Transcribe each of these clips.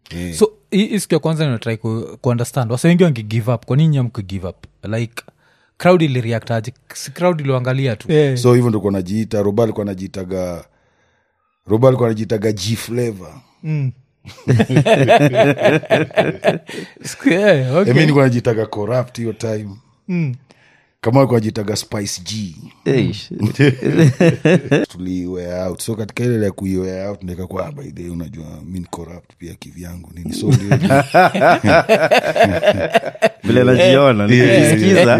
Eh. so hii hii siku ya kwanza ninatrai ku, kuunderstand wasa wengi wangi give up kwa nini nyamku give up like crowd ilireact aje si crowd iliangalia tu yeah. so hivyo ndo najiita roba alikuwa anajiitaga roba alikuwa anajiitaga g flavor yeah, okay. okay. mi nikuwa najiitaga corrupt hiyo time kama alikuwa najiitaga spice g Eish. tuliwea out so katika ile ya kuiwea out nikakuwa by the way, unajua mi ni corrupt pia kivyangu nini so ndio vile najiona nikisikiza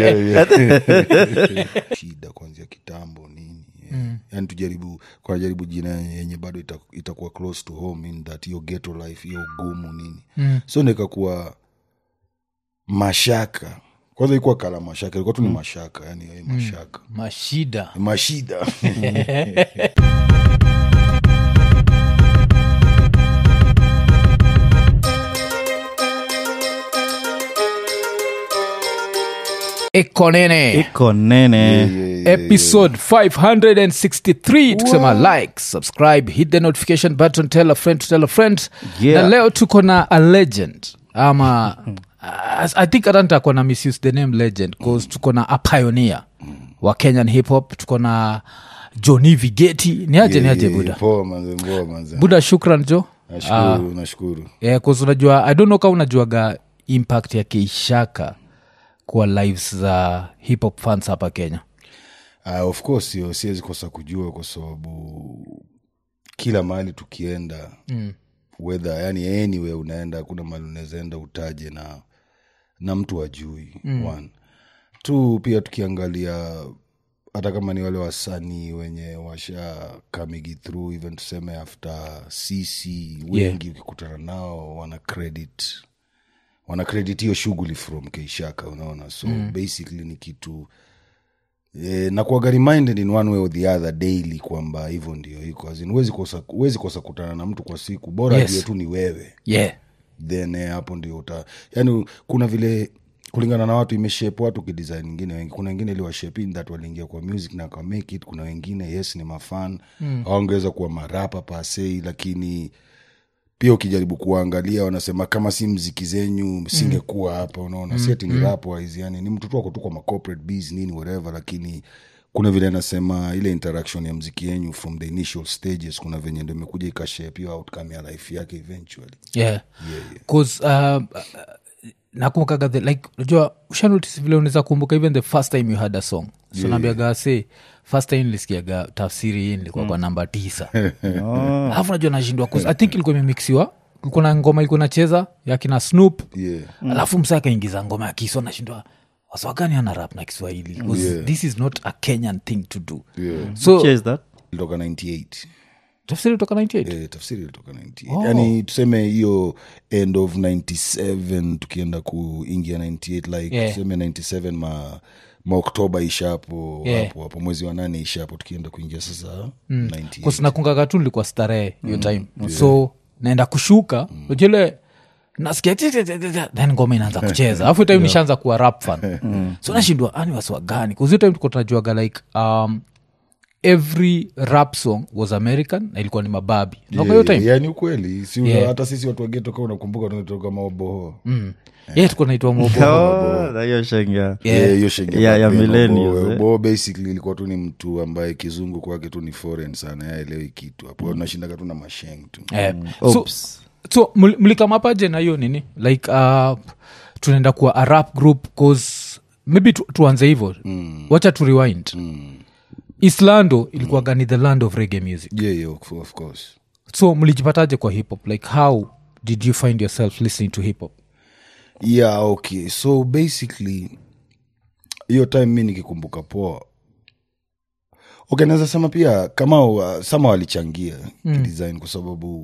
shida kuanzia kitambo nini yeah. yani tujaribu kunajaribu jina yenye bado ita- itakuwa close to home in that hiyo ghetto life hiyo ugumu nini mm. so nikakuwa mashaka kwanza ikuwa kala mashaka ilikuwa tu ni mashaka yani eh, mashaka mashida mashida ekonene iko nene episode 563 tukisema like subscribe hit the notification button tell a friend to tell a friend Yeah. na leo tuko na a legend ama uh, i think hata nitakuwa na misuse the name legend bcause tuko na a pioneer wa kenyan hip hop tuko na joni vigeti ni aje ni aje buda poa manze mboa manze buda shukran jo nashukuru nashukuru yeah, 'cause unajua i don't know kama unajuaga impact ya keishaka kwa lives za hip hop fans hapa kenya Uh, of course hiyo siwezi kosa kujua kwa sababu kila mahali tukienda mm. whether yani anywhere unaenda hakuna mahali unawezaenda utaje na na mtu ajui mm. one tu pia tukiangalia hata kama ni wale wasanii wenye washa kamigi through even tuseme after sisi wengi ukikutana nao wana credit wana credit hiyo shughuli from keishaka unaona so mm. basically ni kitu e, nakuaga reminded in one way or the other daily kwamba hivyo ndio iko As in, huwezi kosa huwezi kosa kutana na mtu kwa siku bora Yes. yes. tu ni wewe yeah then eh, hapo ndio uta yani kuna vile kulingana na watu imeshape watu kidesign ingine wengi kuna wengine iliwashape in that waliingia kwa music na ka make it kuna wengine yes ni mafan mm. awangeweza kuwa marapa pasei lakini pia ukijaribu kuwaangalia wanasema kama si mziki zenyu singekuwa hapa unaona mm. siati ni rap wise yani ni mtu tu ako tu kwa ma corporate bees nini whatever lakini kuna vile anasema ile interaction ya mziki yenyu from the initial stages kuna venye ndo imekuja ikashape hiyo outcome ya life yake eventually yeah bcause uh, uh, nakumbukaga the like unajua ushanotis vile unaweza kumbuka even the first time you had a song so naambiaga se first time nilisikiaga tafsiri hii nilikuwa kwa namba tisa alafu najua nashindwa 'cause i think ilikuwa imemixiwa kulikuwa na ngoma ilikuwa nacheza yakina snoop yeah alafu msa akaingiza ngoma ya kiswa nashindwa waswagani ana rap na kiswahili 'Cause this is not a kenyan thing to do yeah so Cheers that. ilitoka 98 tafsiri toka 98 Eh, tafsiri ilitoka 98 yani tuseme hiyo end of 97 tukienda kuingia 98 like Yeah. tuseme 97 ma maoktoba ishapo Yeah. hapo hapo mwezi wa nane ishapo tukienda kuingia sasa 98 kusinakungaga tu nilikuwa starehe hiyo time so naenda kushuka ujile nasikia ti- ti- ti- ti- ti- then ngoma inaanza kucheza alafu time nishaanza kuwa rap fan so nashindwa ani wasiwa gani kuzio time tuko tunajuaga like um, every rap song was american na ilikuwa ni mababi Nakumbuka hiyo time yani ukweli si Yeah. hata sisi watu wageto kaa unakumbuka tunatoka maoboho yeah tuko naitwa mobo Oh, na hiyo shenga Yeah, hiyo shenge Ya- ya mapema. millennials, Bo- eh. bo basically ilikuwa tu ni mtu ambaye kizungu kwake tu ni foreign sana yaelewi kitu hapo nashindaga tu na masheng tu Eh, so, Oops. so mli- mlikamapaje na hiyo nini like uh, tunaenda kuwa a rap group cause maybe tu, tuanze hivo mm. wacha tu rewind mm. islando ilikuwaga ni the land of reggae music yeah, yeah, of- of course so mlijipataje kwa hip hop like how did you find yourself listening to hip hop yeah okay so basically hiyo time mi nikikumbuka poa okay naweza sema pia kama wa- sama walichangia mm. kidesign kwa sababu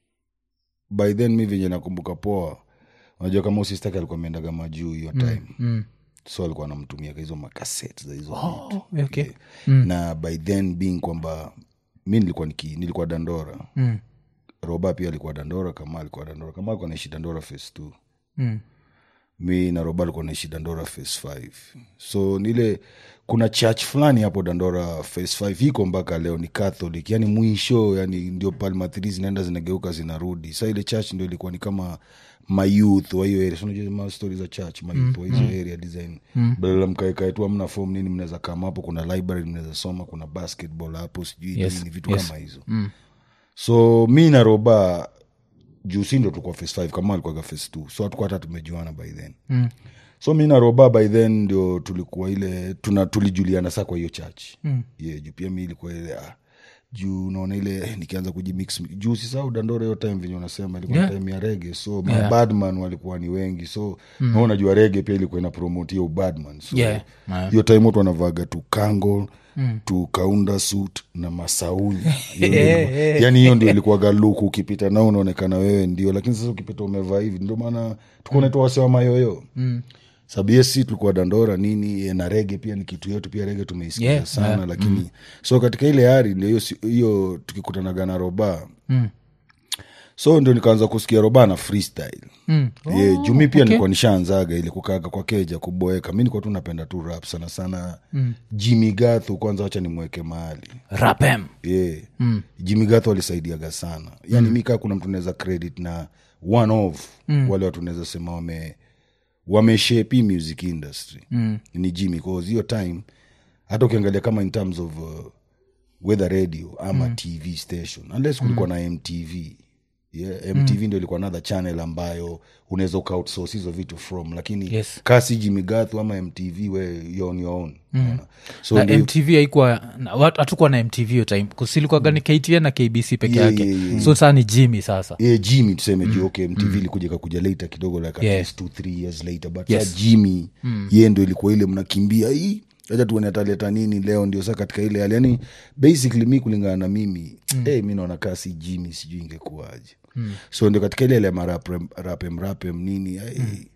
by then mi venye nakumbuka poa unajua kama usistaki alikuwa ameendaga majuu hiyo time mm. so alikuwa anamtumiaga hizo makaset za hizo Oh, okay. yeah. na by then being kwamba mi nilikuwa niki, nilikuwa dandora Mm. roba pia alikuwa dandora kama alikuwa dandora kama alikuwa naishi dandora face t Mm. mi na roba alikuwa naishi dandora face 5 so nile kuna church fulani hapo dandora face 5 iko mpaka leo ni catholic yani mwisho yani ndio palmathiri zinaenda zinageuka zinarudi sa ile church ndio ilikuwa ni kama mayouth wa hiyo area So unajua ma stori za church mayouth wa hizo area design badala mkaekae tu amna form nini mnaweza kama hapo kuna library mnaweza soma kuna basketball hapo sijui Yes, nini vitu yes. kama hizo so mi na roba juu si ndo tulikuwa face 5 kama alikuwaga face 2 so hatukuwa hata tumejuana by then Mm. so mi na roba by then ndio tulikuwa ile tuna tulijuliana saa kwa hiyo church mm. yeah, juu pia mi ilikuwa ile ah, juu naona ile eh, nikianza kujimix juu sisau dandora hiyo time venye unasema ilikuwa Yeah. time ya rege so Yeah. mabadman walikuwa ni wengi so mm. na unajua rege pia ilikuwa ina promote hiyo badman so Yeah. Yeah. hiyo time watu wanavaga tu kango mm. tu kaunda suit na masauni Hiyo ndio- yani hiyo ndio ilikuwaga luku ukipita nao unaonekana wewe ndio lakini sasa ukipita umevaa hivi ndio maana tukunaitwa wase wa mayoyo mm sabiesi tulikuwa dandora nini eh, na rege pia ni kitu yetu pia rege tumeisikia Yeah, sana yeah, lakini so katika ile hari ndio hiyo si- hiyo tukikutanaga na roba Mm. so ndio nikaanza kusikia roba na freestyle Mm. yeah, juu mi pia okay. nilikuwa nishaanzaga ili kukaga kwa keja kuboeka mi nilikuwa tu napenda tu rap sana sana mm. jimmy gathu kwanza wacha nimweke mahali rapem yeah. mm. jimmy gathu alisaidiaga sana yani mm. mi kaa kuna mtu naweza credit na one of mm. wale watu naweza sema wame wameshape music industry mm. ni jimmy cause hiyo time hata ukiangalia kama in terms of uh, whether radio ama mm. tv station unless kulikuwa mm. na mtv yeah, mtv mm. ndio ilikuwa another channel ambayo unaweza ukaoutsource hizo vitu from lakini Yes. kasi jimigathu ama mtv we you're on your own mm. so na ndio- mtv haikuwa na- wat- hatukuwa na mtv hiyo time kusilikuwaga ni ktn na kbc peke Yeah, yake yeah, yeah. so saa ni jimmy sasa yeah, jimmy tuseme juu okay mtv ilikuja ikakuja later kidogo like at Yeah. least two three years later but Yes. sa jimmy ye ndo ilikuwa ile mnakimbia hii acha tuone ataleta nini leo ndio sa katika ile hali yani basically mi kulingana na mimi mm. hey, mi naona kaa si jimmy sijui ingekuwaje mm. so ndio katika ile ile marapem rapem rapem nini hey,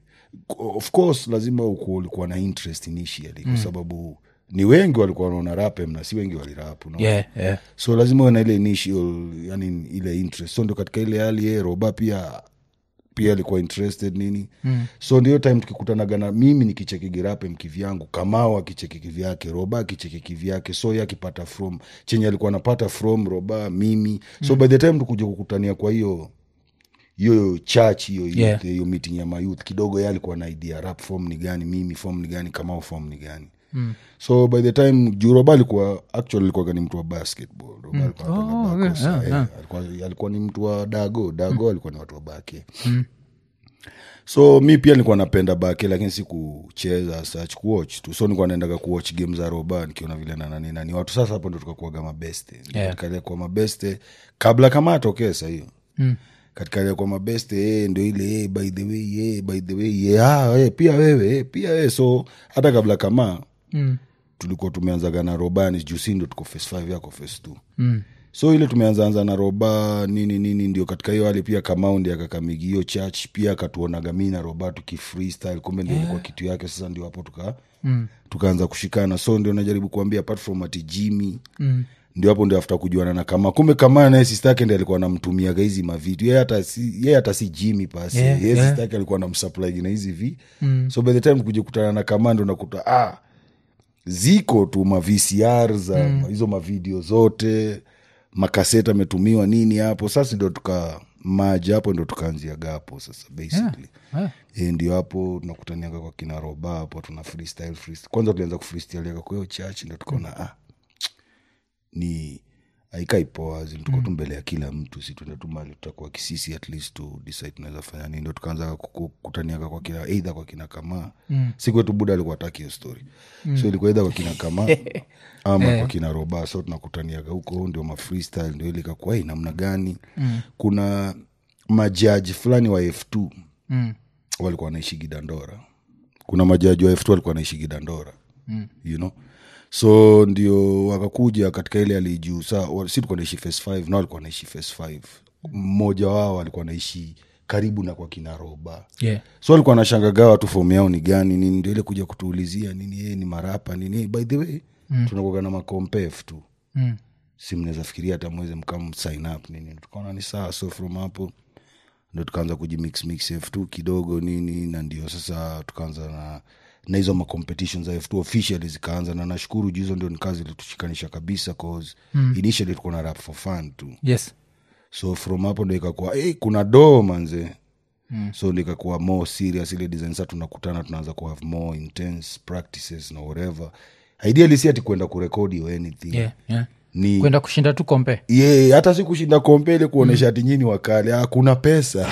of course lazima uku- ulikuwa na interest initially kwa sababu ni wengi walikuwa wanaona rapem na si wengi walirap unaona? yeah, yeah. so lazima uwe na ile initial yani ile interest so ndo katika ile hali ye roba pia pia alikuwa interested nini mm. so ndio time tukikutanaga na mimi nikicheki girape mkivyangu kamao akicheki kivyake roba akicheki kivyake so ye akipata from chenye alikuwa anapata from roba mimi so mm. by the time tukuja kukutania kwa hiyo hiyo church hiyo youth, Yeah. hiyo meeting ya mayouth kidogo ye alikuwa na idea rap form ni gani mimi form ni gani kamao form ni gani mm. so by the time juu roba alikuwa actually alikuwa ni mtu wa basketball roba alikuwa anapenda Oh, bako yeah, sana. yeah, yeah. Eh, alikuwa, alikuwa ni mtu wa dago dago alikuwa ni watu wa bake so mi pia nilikuwa napenda bake lakini si kucheza such kuwatch tu so nilikuwa naendaga kuwatch game za roba nikiona vile na nani nani watu sasa hapo ndo tukakuaga mabeste Yeah. katika ile kwa mabeste kabla kama atokee sahiyo mm katika ile kwa mabeste eh, ndo ile eh, by the way eh, by the way eh, ah, eh, pia wewe eh, pia wewe so hata kabla kama Mm. tulikuwa tumeanzaga na robani juu si ndo tuko face 5 yako face 2 Mm. so ile tumeanzaanza na roba nini nini ndio katika hiyo hali pia kamaundi akakamigi hiyo church pia akatuonaga mi na roba tukifreestyle kumbe ndio ilikuwa kitu yake sasa ndio hapo tuka mm. tukaanza kushikana so ndio najaribu kuambia apart from ati jimi mm ndio hapo ndio afta kujuana na kama kumbe kama naye sista yake ndi alikuwa anamtumiaga hizi mavitu yeye hata si, yeye hata si jimi pasi Yeah, yeye yeah. sista yake alikuwa anamsupply na hizi vi mm. so by the time kuja kutana na kama ndo nakuta ah ziko tu ma VCR za mm. hizo mavideo zote makaseta ametumiwa nini hapo sasa ndio tuka maji hapo ndo tukaanzia gapo sasa basically Yeah. e, ndio hapo tunakutaniaga kwa kina roba hapo tuna freestyle, freestyle. kwanza tulianza kufreestyleaga kwa hiyo church ndo tukaona ah, ni aikaipoa tuko tu mbele ya kila mtu si tuende tu mali tutakuwa kisisi at least tu decide tunaweza fanya nini ndo tukaanza kuku- kutaniaga kwa kina eidha kwa kina kamaa mm. sikwetu buda alikuwa ataki hiyo story mm. so ilikuwa eidha kwa kina kamaa ama kwa kina roba so tunakutaniaga huko ndio ma freestyle ndio ile ikakuwa "Hey, namna gani mm. kuna majaji fulani wa f2 Mm. walikuwa wanaishi gidandora kuna majaji wa f2 walikuwa wanaishi gidandora mm. you know so ndio wakakuja katika ile alijuu sa wa- si tulikuwa naishi face 5 na walikuwa naishi face 5 mmoja wao alikuwa naishi karibu na kwa kina roba Yeah. so alikuwa anashangagaa watu fomu yao ni gani nini ndio ile kuja kutuulizia nini yeye ni marapa nini "Hey, by the way mm. tunakuaga na makompef tu Mm. si mnaweza fikiria hata mweze mkam sign up nini tukaona ni sawa so from hapo ndo tukaanza kujimix mix f2 kidogo nini na ndio sasa tukaanza na na hizo macompetition za f2 officially zikaanza na nashukuru juu hizo ndio ni kazi ilitushikanisha kabisa cause mm. initially tulikuwa na rap for fun tu yes so from hapo ndo ikakuwa hey, kuna doo manze mm. so likakuwa more serious ile design sa tunakutana tunaanza ku have more intense practices na whatever ideally si ati kwenda kurekodi or anything yeah, yeah. ni kwenda kushinda tu kompe ye hata si kushinda kompele kuonyesha ati nyini wakale ah, kuna pesa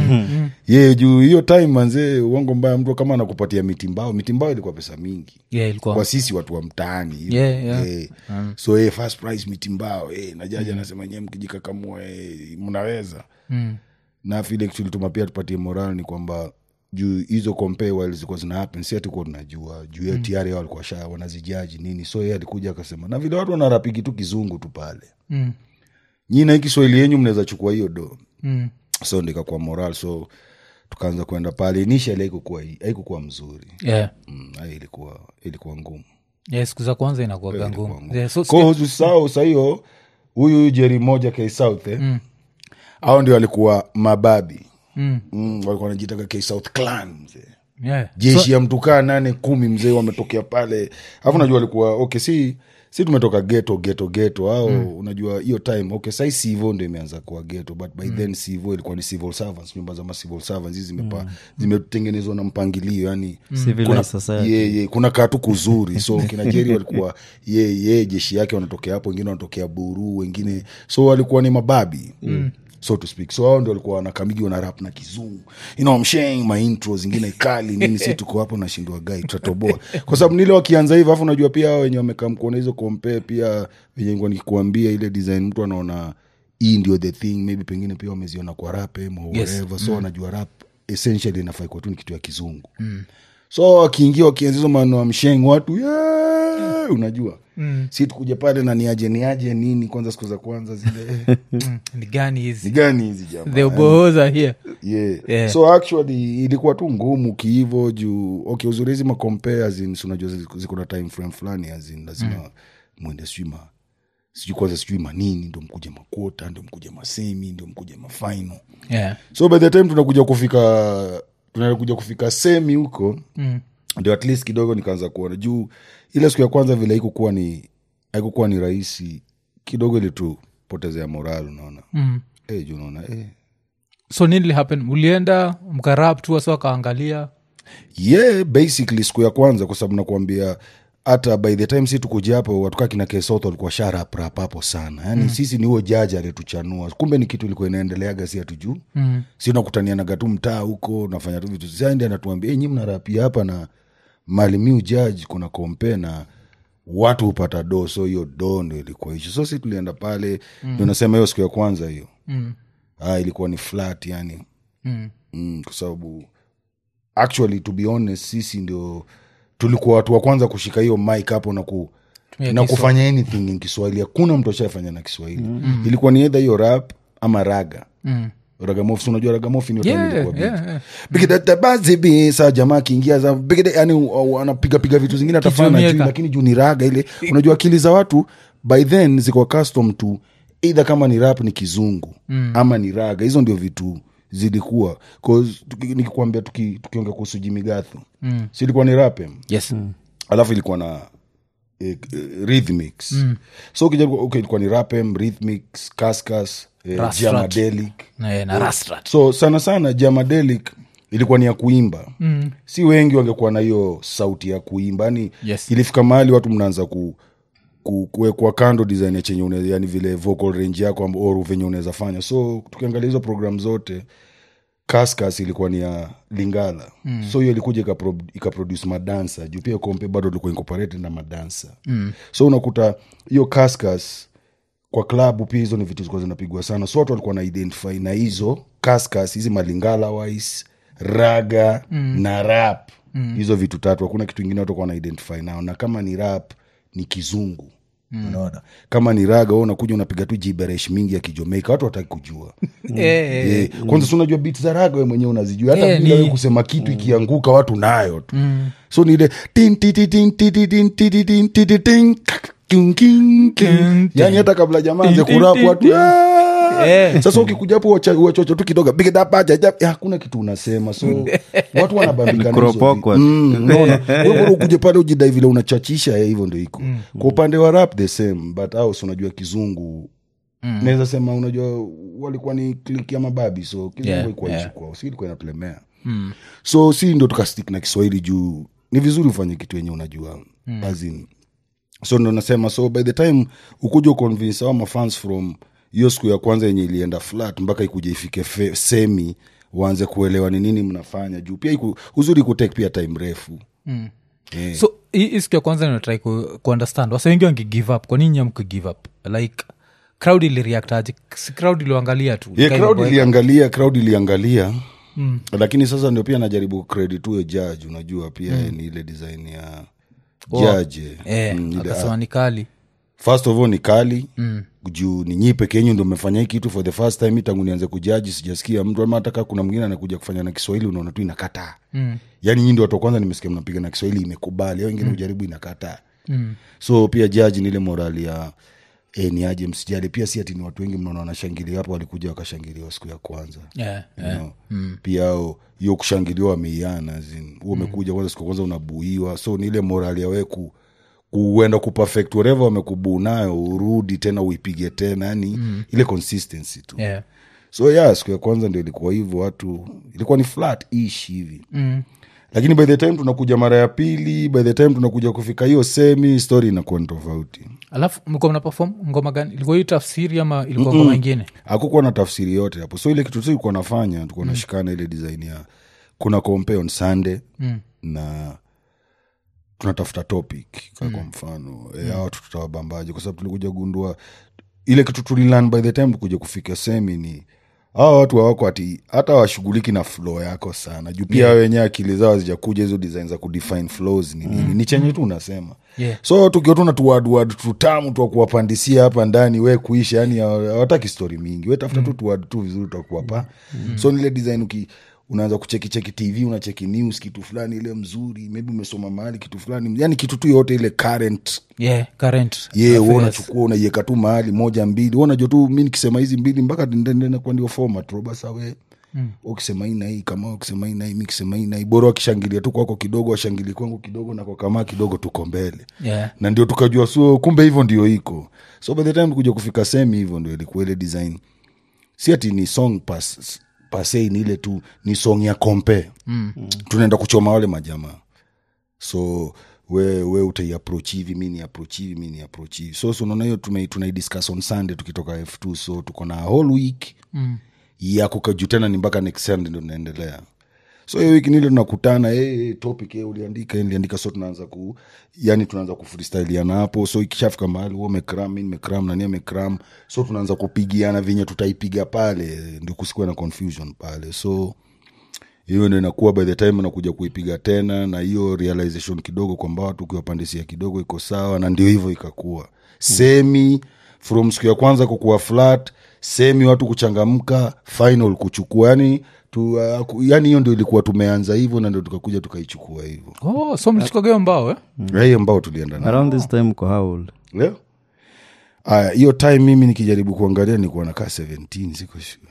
ye juu hiyo time manzee uongo mbaya mtu kama anakupatia mitimbao mitimbao ilikuwa pesa mingi yeah, ilikuwa kwa sisi watu wa mtaani hivi. Yeah, yeah. Eh, so eh, first price mitimbao eh, na jaji anasema nyie mkijikakamua eh, mnaweza Mm. na vile tulituma pia tupatie moral ni kwamba juu hizo compare while zilikuwa zina happen si atukuwa tunajua juu hiyo tayari hao walikuwa sha wanazijaji nini so yeye alikuja akasema na vile watu wanarapiki tu kizungu tu pale Mm. nyi na hii kiswahili yenyu mnaweza chukua hiyo do Mm. so ndikakuwa moral so tukaanza kwenda pale initially haikukuwa haikukuwa mzuri yeah. mm, hai ilikuwa ilikuwa ngumu yeah, siku za kwanza inakuaga Ilikuwa ngumu ngumu. yeah, so Kwa hiyo usisahau sahiyo huyu huyu jeri moja k south eh? mm. au ndio walikuwa mababi Mm. mm, walikuwa wanajitaka k south clan mzee yeah. jeshi ya mtukaa nane kumi mzee wametokea pale alafu unajua walikuwa okay si si tumetoka geto geto geto au mm. unajua hiyo time okay sai sivo ndo imeanza kuwa geto but by mm. then sivo ilikuwa ni civil servants nyumba za ma civil servants hizi zimepa mm. zimetengenezwa na mpangilio yani Civilized kuna, society. ye, ye, kuna katu kuzuri so kina jeri walikuwa ye, ye jeshi yake wanatokea hapo wengine wanatokea buru wengine so walikuwa ni mababi mm so to speak so hao ndio walikuwa wanakamigi wana rap na kizungu you know, I'm sharing my intro zingine kali nini si tuko hapo nashindwa gai tutatoboa kwa sababu nile wakianza hivyo alafu unajua pia hao wenye wamekaa mkuona hizo compare pia venye nilikuwa nikikuambia ile design mtu anaona hii ndio the thing maybe pengine pia wameziona kwa rap em or Yes. whatever so wanajua rap essentially inafaa kuwa tu ni kitu ya kizungu mm. so wakiingia wakianza hizo maneno ya msheng watu yeah, unajua mm. si tukuja pale na niaje niaje nini kwanza siku za kwanza zile Mm. ni gani ni hizi gani hizi jamaa the ubohoza here yeah. Yeah. so actually ilikuwa tu ngumu kihivo juu okay uzuri hizi macompare unajua ziko- ziko na time frame fulani azin lazima mm. mwende sijui ma sijui kwanza sijui manini ndo mkuja makuota ndo mkuja masemi ndo mkuja mafaino yeah. so by the time tunakuja kufika tunakuja kufika semi huko mm. ndio at least kidogo nikaanza kuona juu ile siku ya kwanza vile haikukuwa ni haikukuwa ni rahisi kidogo ilitupotezea moral unaona mm. hey, juu unaona hey, so nini happen ulienda mkarap tu wasi wakaangalia yeah basically siku ya kwanza kwa sababu nakuambia hata by the time si tukuja hapo watukaa kina kesot walikuwa sharaprap hapo sana yani mm. sisi ni huo jaji alituchanua kumbe ni kitu ilikuwa inaendeleaga si hatujuu mm. si nakutanianaga tu mtaa huko nafanya tu vitu sandi anatuambia hey, nyi mnarapia hapa na malimiu jaji kuna kompe na watu hupata do so hiyo do ndo ilikuwa hicho so si tulienda pale mm. ndo nasema hiyo siku ya kwanza hiyo mm. ah, ilikuwa ni flat yani Mm. mm, kwa sababu actually to be honest sisi ndio tulikuwa watu wa kwanza kushika hiyo mic hapo na ku Tumia na Kiswahili. kufanya anything in kiswahili hakuna mtu ashafanya na kiswahili mm. ilikuwa ni edha hiyo rap ama raga Mm. ragamofi si unajua ragamofi ni Yeah, ilikuwa big. yeah, yeah. bigidatabazibi saa jamaa akiingia za bigida yani anapigapiga vitu zingine atafanya na juu Kijumieka. lakini juu ni raga ile unajua akili za watu by then ziko custom to eidha kama ni rap ni kizungu mm. ama ni raga hizo ndio vitu zilikuwa 'Cause tuki- nikikwambia tuki- tukiongea kuhusu jimigatho mm. si ilikuwa ni rap em? yes alafu ilikuwa na eh, eh, rhythmics mm. so ukija okay, ilikuwa ni rapem rhythmics cascas eh, Rastrat. jamadelic na, na rastrat so sana sana jamadelic ilikuwa ni ya kuimba mm. si wengi wangekuwa na hiyo sauti ya kuimba yani Yes. ilifika mahali watu mnaanza ku ku- kuwekwa kando design ya chenye une, yani vile vocal range yako amb- or venye unaweza fanya so tukiangalia hizo program zote kaskas ilikuwa ni ya lingala mm. so hiyo ilikuja ikapro- ikaproduce madansa juu pia kompe bado ilikuwa incorporated na madansa mm. so unakuta hiyo kaskas kwa klabu pia hizo ni vitu zilikuwa zinapigwa sana so watu walikuwa na identify na hizo kaskas hizi malingala wise raga mm. na rap mm. hizo vitu tatu hakuna kitu ingine watu walikuwa na identify nao na kama ni rap ni kizungu mm. unaona kama ni raga wewe unakuja unapiga tu jiberesh mingi ya kijamaika watu wataki kujua Eh, eh, Eh, kwanza si unajua bit za raga we mwenyewe unazijua hata Eh, bila ni- we kusema kitu ikianguka watu nayo tu so ni ile tin, ti, ti, tin, ti, ti, tin, ti, ti, tin, ti, ti, tin, kak, king, king, king. King, yani hata kabla jamaa anze tin, tin, kurapu tin, watu tin. "Ah!" "Ah." Eh. sasa ukikuja hapo wacha- wachocho tu kidogo big it up, aja, aja, eh, hakuna kitu unasema so watu wanabambika na hizo Kuropokwa. vi- Mm, unaona Wewe bora ukuje pale ujidai vile unachachisha eh, hivyo ndo iko kwa upande wa rap the same but aus unajua kizungu naweza sema unajua walikuwa ni klik ya mababi so kizungu Yeah, ilikuwa yeah. ishi kwao si ilikuwa inatulemea so si ndo tukastik na kiswahili juu ni vizuri ufanye kitu yenye unajua mm. azin so ndo nasema so by the time ukuja uconvince au mafans from hiyo siku ya kwanza yenye ilienda flat mpaka ikuja ifike fe, semi waanze kuelewa ni nini mnafanya juu pia iku, uzuri kutek pia time refu mm. yeah. so hii hii siku ya kwanza natrai ku, kuunderstand wase wengi wangi give up kwa nini amku give up like crowd ilireact aje si crowd iliangalia tu yeah, Ikawa crowd imeboeka. iliangalia crowd iliangalia mm. lakini sasa ndio pia najaribu credit huyo judge unajua pia mm. ni ile design ya judge Eh, Mm, ile- akasema ni kali first of all ni kali mm. juu ni nyi peke yenyu ndo mmefanya hii kitu for the first time tangu nianze kujaji sijasikia mtu ama hataka kuna mwingine anakuja kufanya na kiswahili unaona tu inakataa mm. yaani nyi ndo watu wa kwanza nimesikia mnapiga na kiswahili imekubali au wengine ujaribu inakataa mm. so pia jaji ni ile morali ya e, ni aje msijali pia si ati ni watu wengi mnaona wanashangilia hapo walikuja wakashangiliwa siku ya kwanza yeah, you yeah. know? pia ao hiyo kushangiliwa wameiana huo umekuja kwanza siku ya kwanza unabuiwa so ni ile morali ya wewe ku kuenda kuperfect whatever wamekubuu nayo urudi tena uipige tena yani ile consistency tu Yeah. so yeah siku ya kwanza ndio ilikuwa hivyo watu ilikuwa ni flat ish hivi mm. lakini by the time tunakuja mara ya pili by the time tunakuja kufika hiyo semi story inakuwa ni tofauti alafu mlikuwa mna perform ngoma gani ilikuwa hii tafsiri ama ilikuwa ngoma ingine hakukuwa na tafsiri yote hapo so ile kitu tu tulikuwa nafanya tulikuwa nashikana ile design ya kuna compare on sunday mm. na tunatafuta topic ka kwa mfano mm. e, watu tutawabambaje kwa sababu tulikuja gundua ile kitu tulilan by the time tukuja kufika semi ni hawa watu hawako ati hata washughuliki na flow yako sana juu pia yeah. wenyewe akili zao hazijakuja hizo design za kudefine flows ni nini ni chenye tu unasema Yeah. so tukiwa tuna tuwadwad tutamu twa kuwapandisia hapa ndani we kuisha yani hawa- hawataki stori mingi we tafuta tu tuwad tu vizuri twakuwapa so nile design uki unaanza kuchekicheki tv unacheki news kitu fulani ile mzuri maybe umesoma mahali kitu fulani yani kitu tu yote ile current yeah, current ye yeah, affairs. unachukua unaiweka tu mahali moja mbili Wewe unajua tu mi nikisema hizi mbili mpaka nakuwa ndio format ro basa we mm. ukisema hii na hii kama ukisema hii na hii mi kisema hii na hii bora wakishangilia tu kwako kidogo washangilie kwangu kidogo na kwa kama kidogo tuko mbele yeah. na ndio tukajua so kumbe hivyo ndio iko so by the time kuja kufika semi hivyo ndio ilikuwa ile design si ati ni song pas pasei ni ile tu ni song ya kompe mm. tunaenda kuchoma wale majamaa so we we utaiapproach hivi mi ni approach hivi mi ni approach hivi so so unaona hiyo tume- tunaidiscuss on sunday tukitoka f2 so tuko na whole week mm. ya kukaju tena ni mpaka next sunday ndo tunaendelea so hiyo wiki nile tunakutana hey, topic hey, uliandika hey, niliandika so tunaanza ku yani tunaanza kufreestyliana hapo so ikishafika mahali huo umekram mi nimekram nani amekram so tunaanza kupigiana venye tutaipiga pale ndio kusikuwa na confusion pale so hiyo ndo inakuwa by the time nakuja kuipiga tena na hiyo realization kidogo kwamba watu ukiwapandisia kidogo iko sawa na ndio hivyo ikakuwa semi from siku ya kwanza kukuwa flat semi watu kuchangamka final kuchukua yani tu, uh, ku- yani hiyo ndio ilikuwa tumeanza hivyo na ndio tukakuja tukaichukua hivyo oh, so mlichukageo mbao eh? Na hiyo ambao tulienda nayo around this time ko how old leo aya hiyo time mimi nikijaribu kuangalia nikuwa nakaa 17 siko sure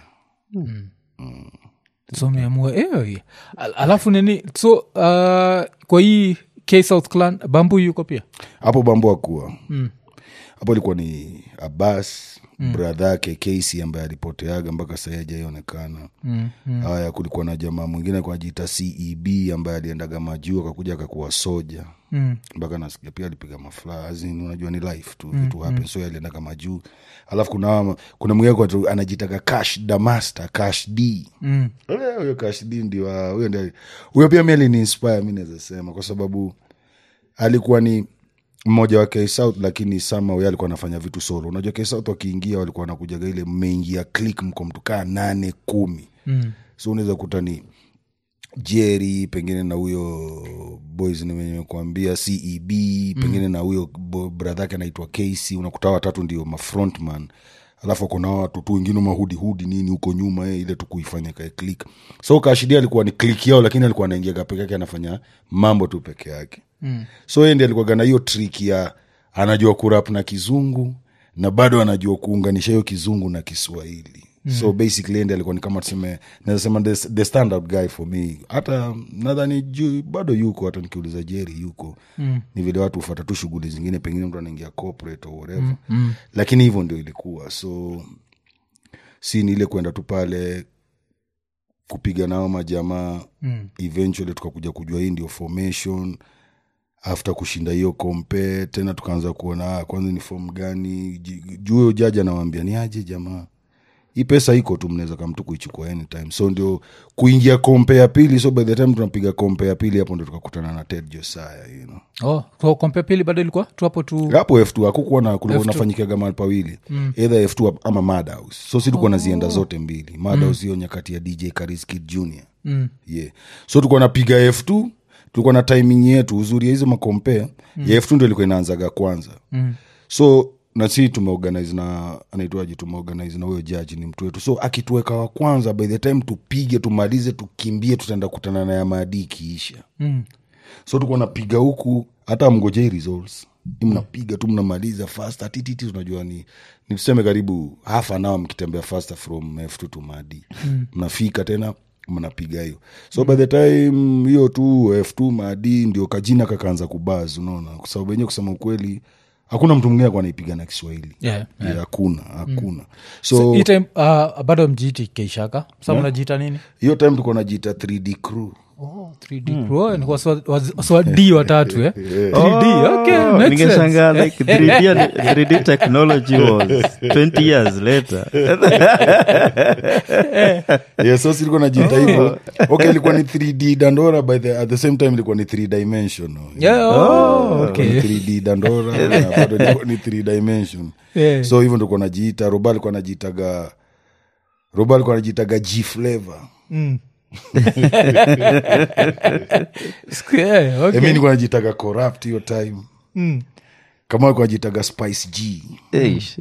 so meamua eh, Al- alafu nini so uh, kwa hii k south clan bambu yuko pia hapo bambo akuwa hapo ilikuwa ni abbas mm. bradha yake kesi ambaye alipoteaga mpaka sahii ajaionekana mm, mm. haya kulikuwa na jamaa mwingine kwa jita ceb ambaye aliendaga majuu akakuja akakuwa soja mm. mpaka nasikia pia alipiga mafla azin unajua ni life tu vitu happen so aliendaga majuu alafu kuna kuna mwingine kwa tu anajitaga cash damasta cash d Mm. Eh, huyo cash d ndio ah, huyo ndio huyo pia mi aliniinspire mi naweza sema kwa sababu alikuwa ni mmoja wa K-South lakini somehow yeye alikuwa anafanya vitu solo unajua K-South wakiingia walikuwa wanakujaga ile mmeingia click mko mtu kaa nane kumi Mm. so unaweza kuta ni jerry pengine na huyo boys nimekuambia ceb pengine na huyo bo- brother yake anaitwa casey unakuta hawa watatu ndio mafrontman alafu akona watu tu wengine mahudihudi nini huko nyuma eh, ile tu kuifanya kae click so kaashiria alikuwa ni click yao lakini alikuwa anaingiaga peke yake anafanya mambo tu peke yake mm. so yeye ndi alikuwaga na hiyo trick ya anajua kurap na kizungu na bado anajua kuunganisha hiyo kizungu na kiswahili mm. so basically ndi alikuwa ni kama tuseme naweza sema the, the standard guy for me hata nadhani juu bado yuko hata nikiuliza jeri yuko mm. ni vile watu hufata tu shughuli zingine pengine mtu anaingia corporate or whatever mm. Mm. lakini hivyo ndio ilikuwa so si ni ile kwenda tu pale kupiga nao majamaa mm. eventually tukakuja kujua hii ndio formation after kushinda hiyo kompe tena tukaanza kuona ah, kwanza ni fom gani Ji- juu huyo jaji anawambia ni aje jamaa hii pesa iko tu mnaweza kamtu kuichukua anytime so ndio kuingia kompe ya pili so by the time tunapiga kompe ya pili hapo ndio tukakutana na ted josaya you know. oh, so kompe pili bado ilikuwa tu hapo tu hapo f2 hakukuwa na kulikuwa nafanyikaga mahali pawili mm. either f2 ama madhouse so si tulikuwa nazienda zote mbili madhouse hiyo nyakati ya dj kariskid junior mm. yeah. so tulikuwa napiga f2 tulikuwa na timing yetu uzuri ya hizo makompea mm. ya f2 ndo ilikuwa inaanzaga kwanza mm. so na si tumeorganize na anaitwaji tumeorganize na huyo jaji ni mtu wetu so akituweka wa kwanza by the time tupige tumalize tukimbie tutaenda kutana na ya maadii ikiisha Mm. so tukuwa napiga huku hata mngojei results Ni mnapiga tu mnamaliza fast tititi unajua ni ni tuseme karibu half an hour mkitembea faster from f2 to madi mnafika tena mnapiga hiyo so by the time hiyo tu f2 madi ndio kajina kakaanza kubaz unaona kwa sababu wenyewe kusema ukweli hakuna mtu mwingine akuwa anaipiga na kiswahili Yeah, Yeah, hakuna hakuna so, so hii time uh, bado mjiiti keishaka sa mnajiita nini hiyo time tuko najiita 3d crew oh, 3D Pro, eh, ni kwa swa- waz- swadi watatu eh? 3D, okay, Oh, makes ningeshangaa sense. like 3D, and- 3D technology was 20 years later yeah, so silikuwa najiita hivyo okay ilikuwa ni 3d dandora by the, at the same time ilikuwa ni 3 dimension Yeah, oh, okay. 3d dandora na bado ilikuwa ni 3 dimension Yeah. so hivyo ndikuwa najiita roba alikuwa najiitaga roba alikuwa najiitaga g flavor Siku- yeah, okay. okay. mi nikuwa najiitaga corrupt hiyo time Mm. kama alikuwa najiitaga spice g Eish.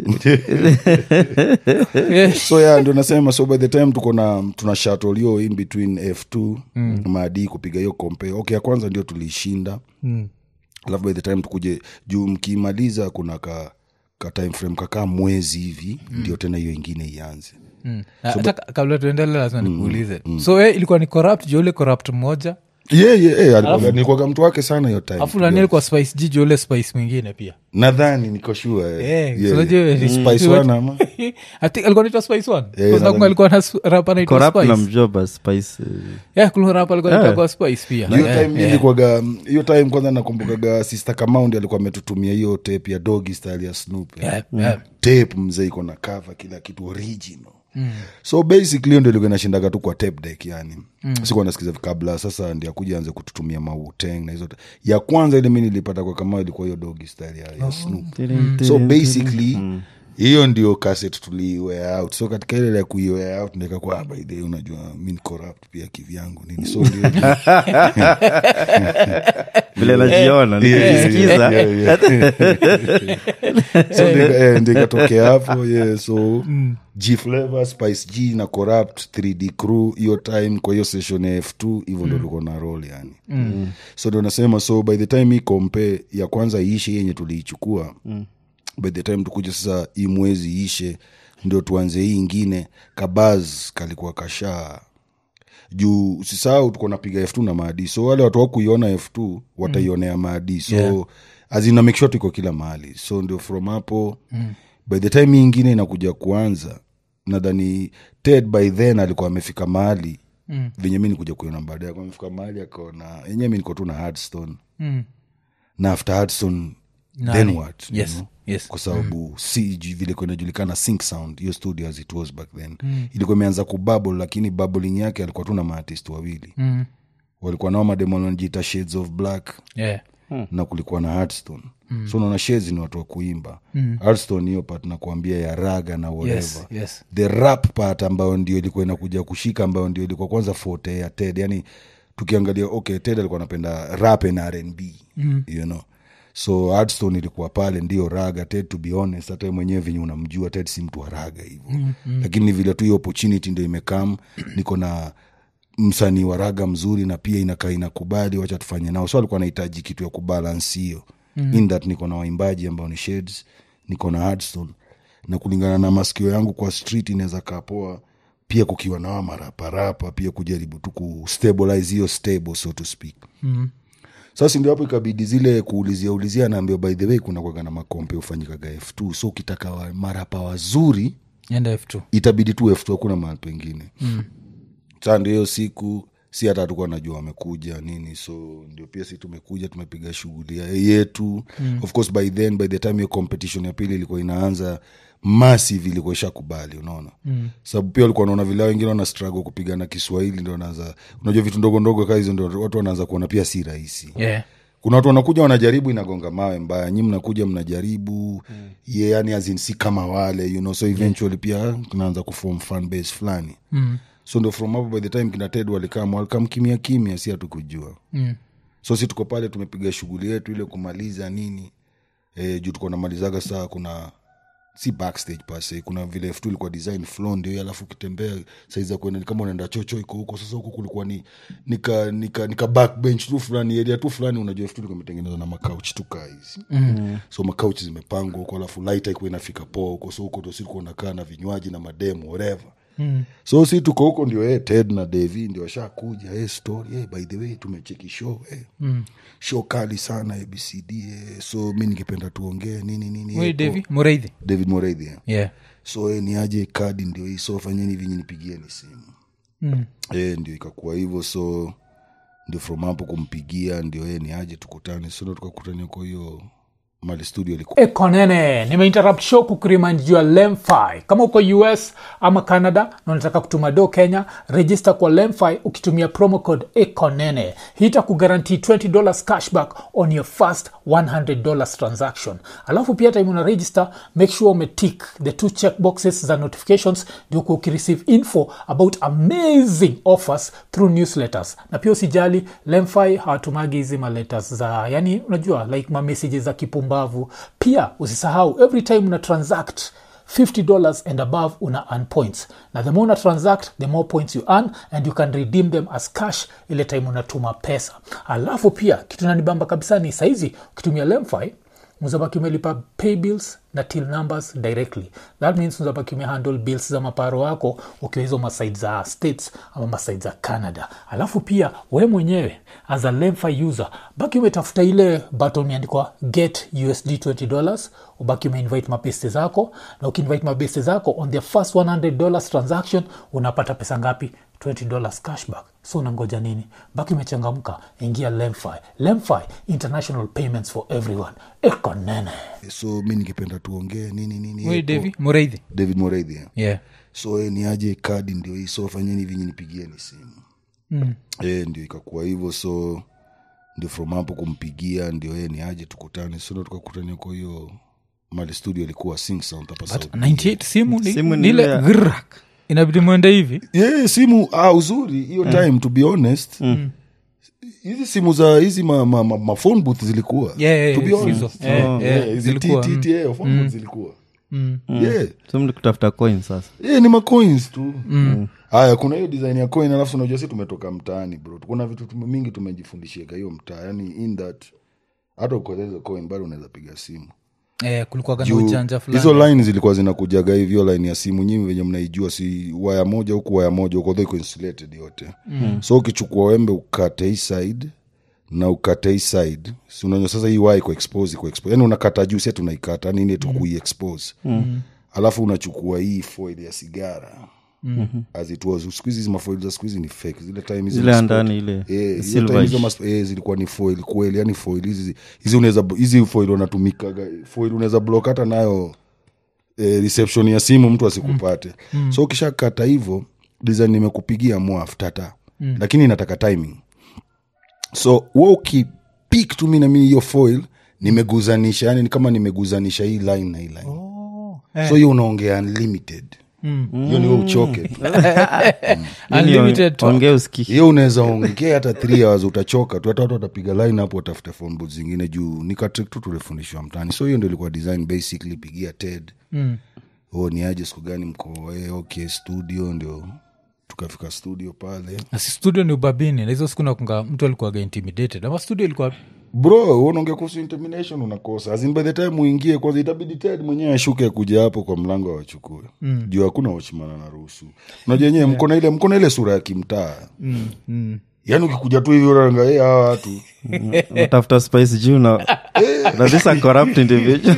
Yeah. so ya ndio nasema so by the time tuko na tuna shuttle hiyo in between f2 mm. maadi kupiga hiyo kompe okay ya kwanza ndio tuliishinda Mm. alafu by the time tukuje juu mkimaliza kuna ka, ka time frame kakaa mwezi hivi mm. ndio tena hiyo ingine ianze Mm. Na hata ka- kabla tuendele lazima nikuulize so eh, ilikuwa ni corrupt jo ule corrupt mmoja yeah, yeah, yeah, alikuwaga- nilikuwaga mtu wake sana hiyo time alafu nani alikuwa spice g jo ule spice mwingine pia nadhani niko sure eh. Eh, Yeah, so unajua yeah. ni- Spice One ama I think alikuwa naitwa spice one Yeah, Because nakumbuka nadhani- alikuwa na s- rap anaitwa Corrupt na spice mjoba spice eh, yeah kuna rap alikuwa anaitwa spice pia hiyo Yeah, time yeah. ilikuwaga hiyo time kwanza nakumbukaga sister kamaundi alikuwa ametutumia hiyo tape ya dogi style ya snoop Yeah, yeah. tape mzee iko na cover kila kitu original mm. so basically hiyo ndio ilikuwa inashindaga tu kwa tape deck yani mm. sikuwa nasikiza kabla sasa ndi akuja anze kututumia mauteng na hizo ya kwanza ile mi nilipata kwa kama ilikuwa hiyo dogi style ya, ya snoop so basically hiyo ndio kaset tuliiwea out so katika ile ya kuiwea out ndio ikakuwa ah, by the way, unajua mi ni corrupt pia kivyangu nini so ndio vile najiona nikisikiza Yeah, yeah. so ndio- eh, ndio ikatokea hapo yeah, so g flavor spice g na corrupt 3d crew hiyo time kwa hiyo session ya f2 hivyo ndo tulikuwa na role yani mm. so ndio nasema so by the time hii kompe ya kwanza iishe yenye tuliichukua mm. by the time tukuja sasa hii mwezi iishe ndio tuanze hii ingine kabaz kalikuwa kashaa juu usisahau tuko napiga f2 na maadi so wale watu wakuiona f2 wataionea maadi so Yeah. azina make sure tuko kila mahali so ndio from hapo mm. by the time hii ingine inakuja kuanza nadhani ted by then alikuwa amefika mahali mm. venye mi nikuja kuiona baadaye alikuwa amefika mahali akaona yenyewe mi niko tu na hardstone Mm. na after hardstone Nani? then what you Yes, know? yes. kwa sababu si ju- vile kwa inajulikana sync sound hiyo studio as it was back then mm. ilikuwa imeanza kububble lakini bubbling yake alikuwa tu na maartist wawili Mm. walikuwa nao mademo wanajiita shades of black Yeah. na kulikuwa na hardstone mm. so unaona shades ni watu wa kuimba mm. hardstone hiyo part nakuambia ya raga na whatever Yes, yes. the rap part ambayo ndio ilikuwa inakuja kushika ambayo ndio ilikuwa kwanza forte ya ted yani tukiangalia okay ted alikuwa anapenda rap na rnb mm. you know so hardstone ilikuwa pale ndio raga ted to be honest hata yeye mwenyewe venye unamjua ted si mtu wa raga hivo mm, mm. lakini ni vile tu hiyo opportunity ndio imekam niko na msanii wa raga mzuri na pia inakaa inakubali wacha tufanye nao so alikuwa anahitaji kitu ya kubalance hiyo mm. in that niko na waimbaji ambao ni shades niko na hardstone na kulingana na masikio yangu kwa street inaweza kaa poa pia kukiwa nawa maraparapa pia kujaribu tu kustabilize hiyo stable so to speak Mm. sasa ndio hapo ikabidi zile kuulizia ulizia naambia by the way kuna kwaga na makompe ufanyikaga f2 so ukitaka wa, marapa wazuri enda f2 itabidi tu f2 hakuna mahali pengine mm. saa ndio hiyo siku si hata hatukuwa najua wamekuja nini so ndio pia si tumekuja tumepiga shughuli ya- yetu mm. of course by then by the time hiyo competition ya pili ilikuwa inaanza massive ilikuwa ishakubali unaona mm. sababu pia walikuwa wanaona vile hao wengine wana struggle kupigana kiswahili ndio wanaanza unajua vitu ndogo ndogo kaa hizo ndio watu wanaanza kuona pia si rahisi yeah. kuna watu wanakuja wanajaribu inagonga mawe mbaya nyi mnakuja mnajaribu mm. ye yani azin si kama wale you know so eventually pia tunaanza kufom fan base fulani mm. so ndo from hapo by the time kina ted walikam walikam kimya kimya si hatukujua Mm. so si tuko pale tumepiga shughuli yetu ile kumaliza nini e, juu tuko namalizaga saa kuna si backstage pase kuna vile f2 ilikuwa design floor ndio hiyo, alafu ukitembea saizi za kuenda ni kama unaenda chocho iko huko sasa huko kulikuwa ni nika nika nika backbench tu fulani area tu fulani unajua f2 ilikuwa imetengenezwa na makauch tu kaa hizi mm. so makauch zimepangwa huko alafu light haikuwa inafika poa huko so huko ndo si tulikuwa unakaa na vinywaji na mademu whatever mm. so si tuko huko ndio hey, ted na devi ndio washakuja hey, story hey, by the way tumecheki show hey. mm. show kali sana abcd hey. so mi ningependa tuongee nini nini Wait, hey, Davy, mureithi david moreidhi eh. yeah. so eh, ni aje kadi ndio hii so fanyeni hivi nyinyi nipigieni simu mm. e, ndio ikakuwa hivyo so ndio from hapo kumpigia ndio e, ni aje tukutane so ndo tukakutania kwa hiyo mali studio ilikuwa ekonene nimeinterrupt show kukuriman juu ya lemfi kama uko us ama canada na unataka kutuma do kenya register kwa lemfi ukitumia promo code ekonene hii itakugarantii $20 cashback on your first $100 transaction alafu pia time una register make sure umetick the two check boxes za notifications ndio kuwa ukireceive info about amazing offers through newsletters na pia usijali lemfi hawatumagi hizi maletters za yani unajua like mamessages za kipumbavu pia usisahau every time una transact $50 and above una earn points na the more una transact the more points you earn and you can redeem them as cash ile time unatuma pesa alafu pia kitu nanibamba kabisa ni saizi ukitumia lemfi mzabaki umelipa pay bills na till numbers directly that means mzabaki umehandle bills za maparo wako ukiwa hizo masaid za states ama masaid za canada alafu pia we mwenyewe as a lemfi user baki umetafuta ile button imeandikwa get usd $20 ubaki umeinvite mabeste zako na ukiinvite mabeste zako on their first $100 transaction unapata pesa ngapi $20 cashback so unangoja nini baki umechangamka ingia lemfi lemfi international payments for everyone ekonene so mi ningependa tuongee nini nini Wait, Davy, mureithi david moreidhi eh. yeah. so e, ni aje kadi ndio hii so fanyeni hivi nyinyi nipigieni simu mm. e, ndio ikakuwa hivyo so ndio from hapo kumpigia ndio e, ni aje tukutane so ndo tukakutania kwa hiyo mali studio ilikuwa sing sound hapa South 98 simu ni, Simu ni ni ile ile ya- grak inabidi mwende hivi yeah, simu ah, uzuri hiyo time to be honest hizi simu za hizi ma, ma, ma, ma phone booth zilikuwa Yeah, yeah, to be yeah, honest. hizo. Eh, Yeah, eh, yeah, hizi zilikuwa, T- T- yeah, phone booth zilikuwa yeah so mli kutafuta coin sasa yeah, ni macoins tu haya kuna hiyo design ya coin alafu unajua si tumetoka mtaani bro kuna vitu tume, mingi tumejifundishiaga hiyo mtaa yani in that hata ukoeza coin bado unaweza piga simu eh, kulikuwa na Juu, ujanja fulani hizo line zilikuwa zinakujaga hivyo line ya simu nyinyi venye mnaijua si waya moja huku waya moja huko though iko insulated yote mm. so ukichukua wembe ukate hii side na ukate hii side si unajua sasa hii waya iko expose iko expose yani unakata juu si ati unaikata nini tu kui expose mm. alafu unachukua hii foil ya sigara mm-hmm. as it was siku hizi hizi mafoil za siku hizi ni fake zile time hizi zile ya maspot- ndani ile Eh, hiyo silver time hizo mas- eh, zilikuwa ni foil kweli yani foil hizi hizi unaweza hizi foil unatumikaga foil unaweza block hata nayo eh, reception ya simu mtu asikupate mm. so ukishakata hivyo design nimekupigia mwaf tata mm. lakini inataka timing so wa ukipik tu mi nami hiyo foil nimeguzanisha yani ni kama nimeguzanisha hii line na hii line Oh, eh. so hiyo unaongea unlimited hiyo ni we uchoke tu Unlimited talk. ongee uski hiyo unaweza ongea hata three hours utachoka tu hata watu watapiga line hapo watafute phone booth zingine juu ni katrick tu tulifundishwa mtaani so hiyo ndio ilikuwa design basically pigia ted Mm. oh, ni aje siku gani mko eh, okay studio ndio tukafika studio pale Na si studio ni ubabini na hizo siku nakunga mtu alikuwaga intimidated ama studio ilikuwa bro unaongea kuhusu intermination unakosa As in by the time uingie kwanza itabidi ted mwenyewe ashuke kuja hapo kwa mlango awachukue mm. juu hakuna wachimana anaruhusu unajua enyewe mko na ile mko na ile sura ya kimtaa Mm, mm. yaani ukikuja tu hivi unaangalia hawa watu tafuta spice juu na na this a corrupt individual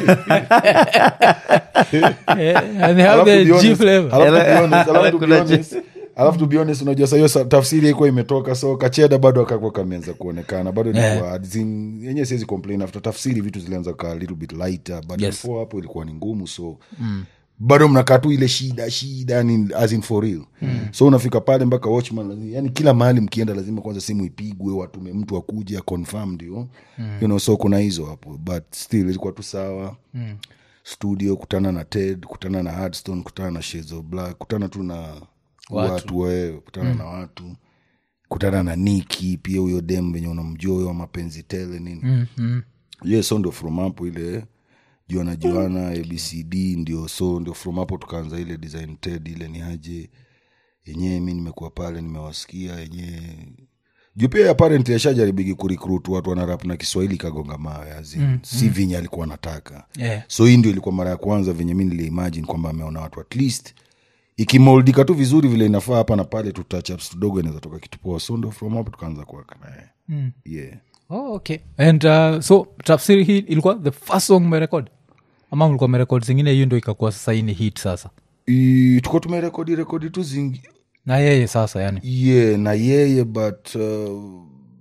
Eh, and they have Alafu the to be G honest- flavor. alafu to be honest- alafu to be Kuna honest- alafu to be honest unajua sahiyo tafsiri ikuwa imetoka so kacheda bado akakwa kameanza kuonekana bado ilikuwa as in- yenyewe siwezi complain after tafsiri vitu zilianza kaa little bit lighter but Yes. before hapo ilikuwa ni ngumu so bado mnakaa tu ile shida shida yani as in for real so unafika pale mpaka watchman lazima- yani kila mahali mkienda lazima kwanza simu ipigwe watume mtu akuja confirm ndio you know so kuna hizo hapo but still ilikuwa tu sawa studio kutana na ted kutana na hardstone kutana na Shades of black kutana tu na Watu. watu, wewe kutana na watu kutana na niki pia huyo dem venye unamjua huyo wa mapenzi tele nini Mm, mm. yeah, so ndio from hapo ile juana juana abcd ndio so ndio from hapo tukaanza ile design ted ile ni aje yenyewe mi nimekuwa pale nimewasikia yenyewe juu pia apparently ashajaribigi kurecruit watu wanarap na kiswahili kagonga mawe azi mm, si vinye alikuwa anataka Yeah. so hii ndio ilikuwa mara ya kwanza venye mi niliimagine kwamba ameona watu at least ikimoldika tu vizuri vile inafaa hapa na pale tu touch-ups tudogo inaweza toka kitu poa so ndo from hapo tukaanza kuwaka naye Mm. yeah Oh, okay and uh, so tafsiri hii ilikuwa the first song merekod ama mlikuwa merekod zingine hiyo ndo ikakuwa sasa hii ni hit sasa I- tuko tumerekodi rekodi tu zingi na yeye sasa yani yeah na yeye but uh,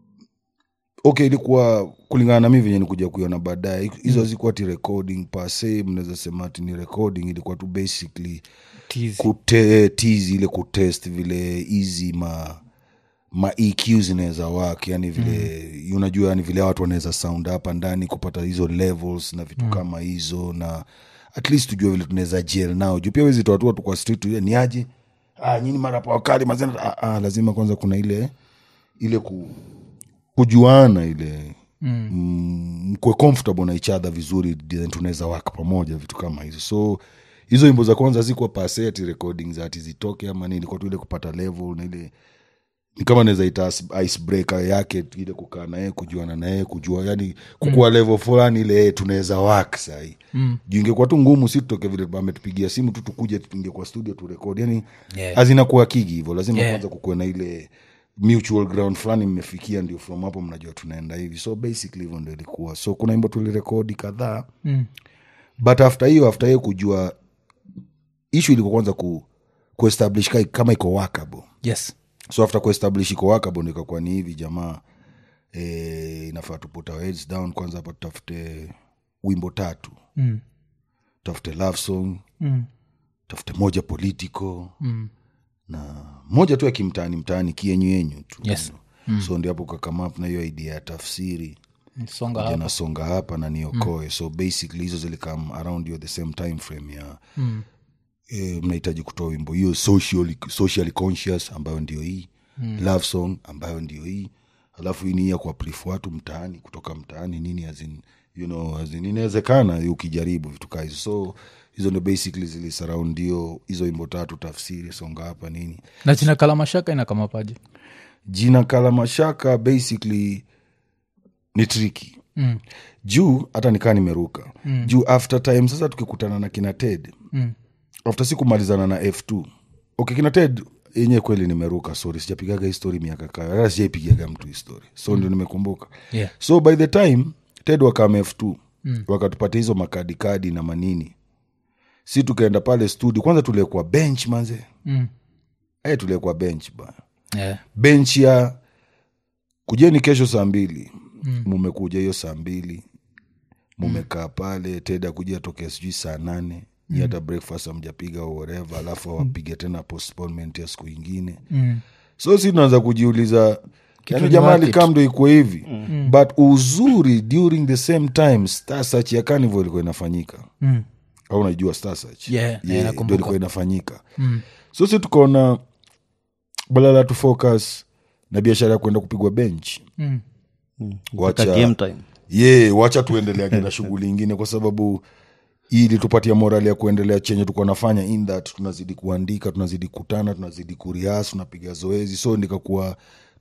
okay ilikuwa kulingana na mi venye nikuja kuiona baadaye hizo hazikuwa ti recording pase mnaweza sema ati ni recording ilikuwa tu basically Tease. kute tizi ile kutest vile hizi ma ma EQ zinaweza wak yani vile mm. unajua yani vile watu wanaweza sound hapa ndani kupata hizo levels na vitu mm. kama hizo na at least tujue vile tunaweza jel nao juu pia wezi toatua tu kwa street tu, ni aje ah, nyini marapa wakali mazena ah, ah, lazima kwanza kuna ile ile ku, kujuana ile mm. mkwe comfortable na each other vizuri then tunaweza waka pamoja vitu kama hizo so hizo imbo za kwanza zikuwa pase ati recording za ati zitoke ama nini ilikuwa tu ile kupata level na ile ni kama naweza ita icebreaker yake ile kukaa naye kujuana naye kujua yani kukuwa mm. level fulani ile eh, tunaweza wak sahii mm. juu ingekuwa tu ngumu si tutoke vile ametupigia simu tu tukuje tuingie kwa studio turekodi yani Yeah. hazinakuwa kigi hivyo lazima Yeah. kwanza kukuwe na ile mutual ground fulani mmefikia ndio from hapo mnajua tunaenda hivi so basically hivyo ndo ilikuwa so kuna imbo tulirekodi kadhaa Mm. but after hiyo after hiyo kujua ishu ilikuwa kwanza ku, kuestablish ka- kama iko workable yes so after kuestablish iko workable ndo ikakuwa ni hivi jamaa e, inafaa tuput our heads down kwanza hapa tutafute wimbo tatu mm. tafute love song Mm. tafute moja political Mm. na moja tu ya kimtaani mtaani kienyu yenyu tu Yes. mm. so ndio hapo kakamap na hiyo idea ya tafsiri songa hapa janasonga hapa na niokoe mm. so basically hizo zilikam around you the same time frame ya Mm. e, mnahitaji kutoa wimbo hiyo socially, socially conscious ambayo ndio hii mm. love song ambayo ndio hii alafu hii ni ya kuaplif watu mtaani kutoka mtaani nini azin you know, as in, inawezekana ukijaribu vitu kaa hizo so hizo ndio basically zilisaraund hiyo hizo wimbo tatu tafsiri songa hapa nini na jina kalamashaka inakamapaje jina kalamashaka basically ni triki mm. juu hata nikaa nimeruka mm. juu after time sasa tukikutana na kina ted Mm. after si kumalizana na f2 okay kina ted yenyewe kweli nimeruka sorry sijapigaga histori miaka kayo hata sijaipigaga mtu histori so mm. ndio nimekumbuka Yeah. so by the time ted wakama f2 mm. wakatupatia hizo makadikadi na manini si tukaenda pale studio kwanza tuliekwa bench manze Mm. e tuliekwa bench bana Yeah. bench ya kujeni kesho saa mbili mumekuja hiyo saa mbili mumekaa pale teda kuja tokea sijui saa nane mm. hata breakfast amjapiga whatever alafu awapige tena postponement ya siku ingine Mm. so si tunaanza kujiuliza yani ni jamaa worth it. alikam ndo ikuwe hivi mm. but uzuri during the same time star search ya carnival ilikuwa inafanyika Mm. au unajua star search Yeah, yeah, ndo nakumbuka. ilikuwa inafanyika mm. so si tukaona badala tu focus na biashara ya kuenda kupigwa bench Mm. Mpaka game time ye wacha tuendeleage na shughuli ingine kwa sababu ili tupatia morali ya kuendelea chenye tuko nafanya in that tunazidi kuandika tunazidi kutana tunazidi kurias tunapiga zoezi so nikakuwa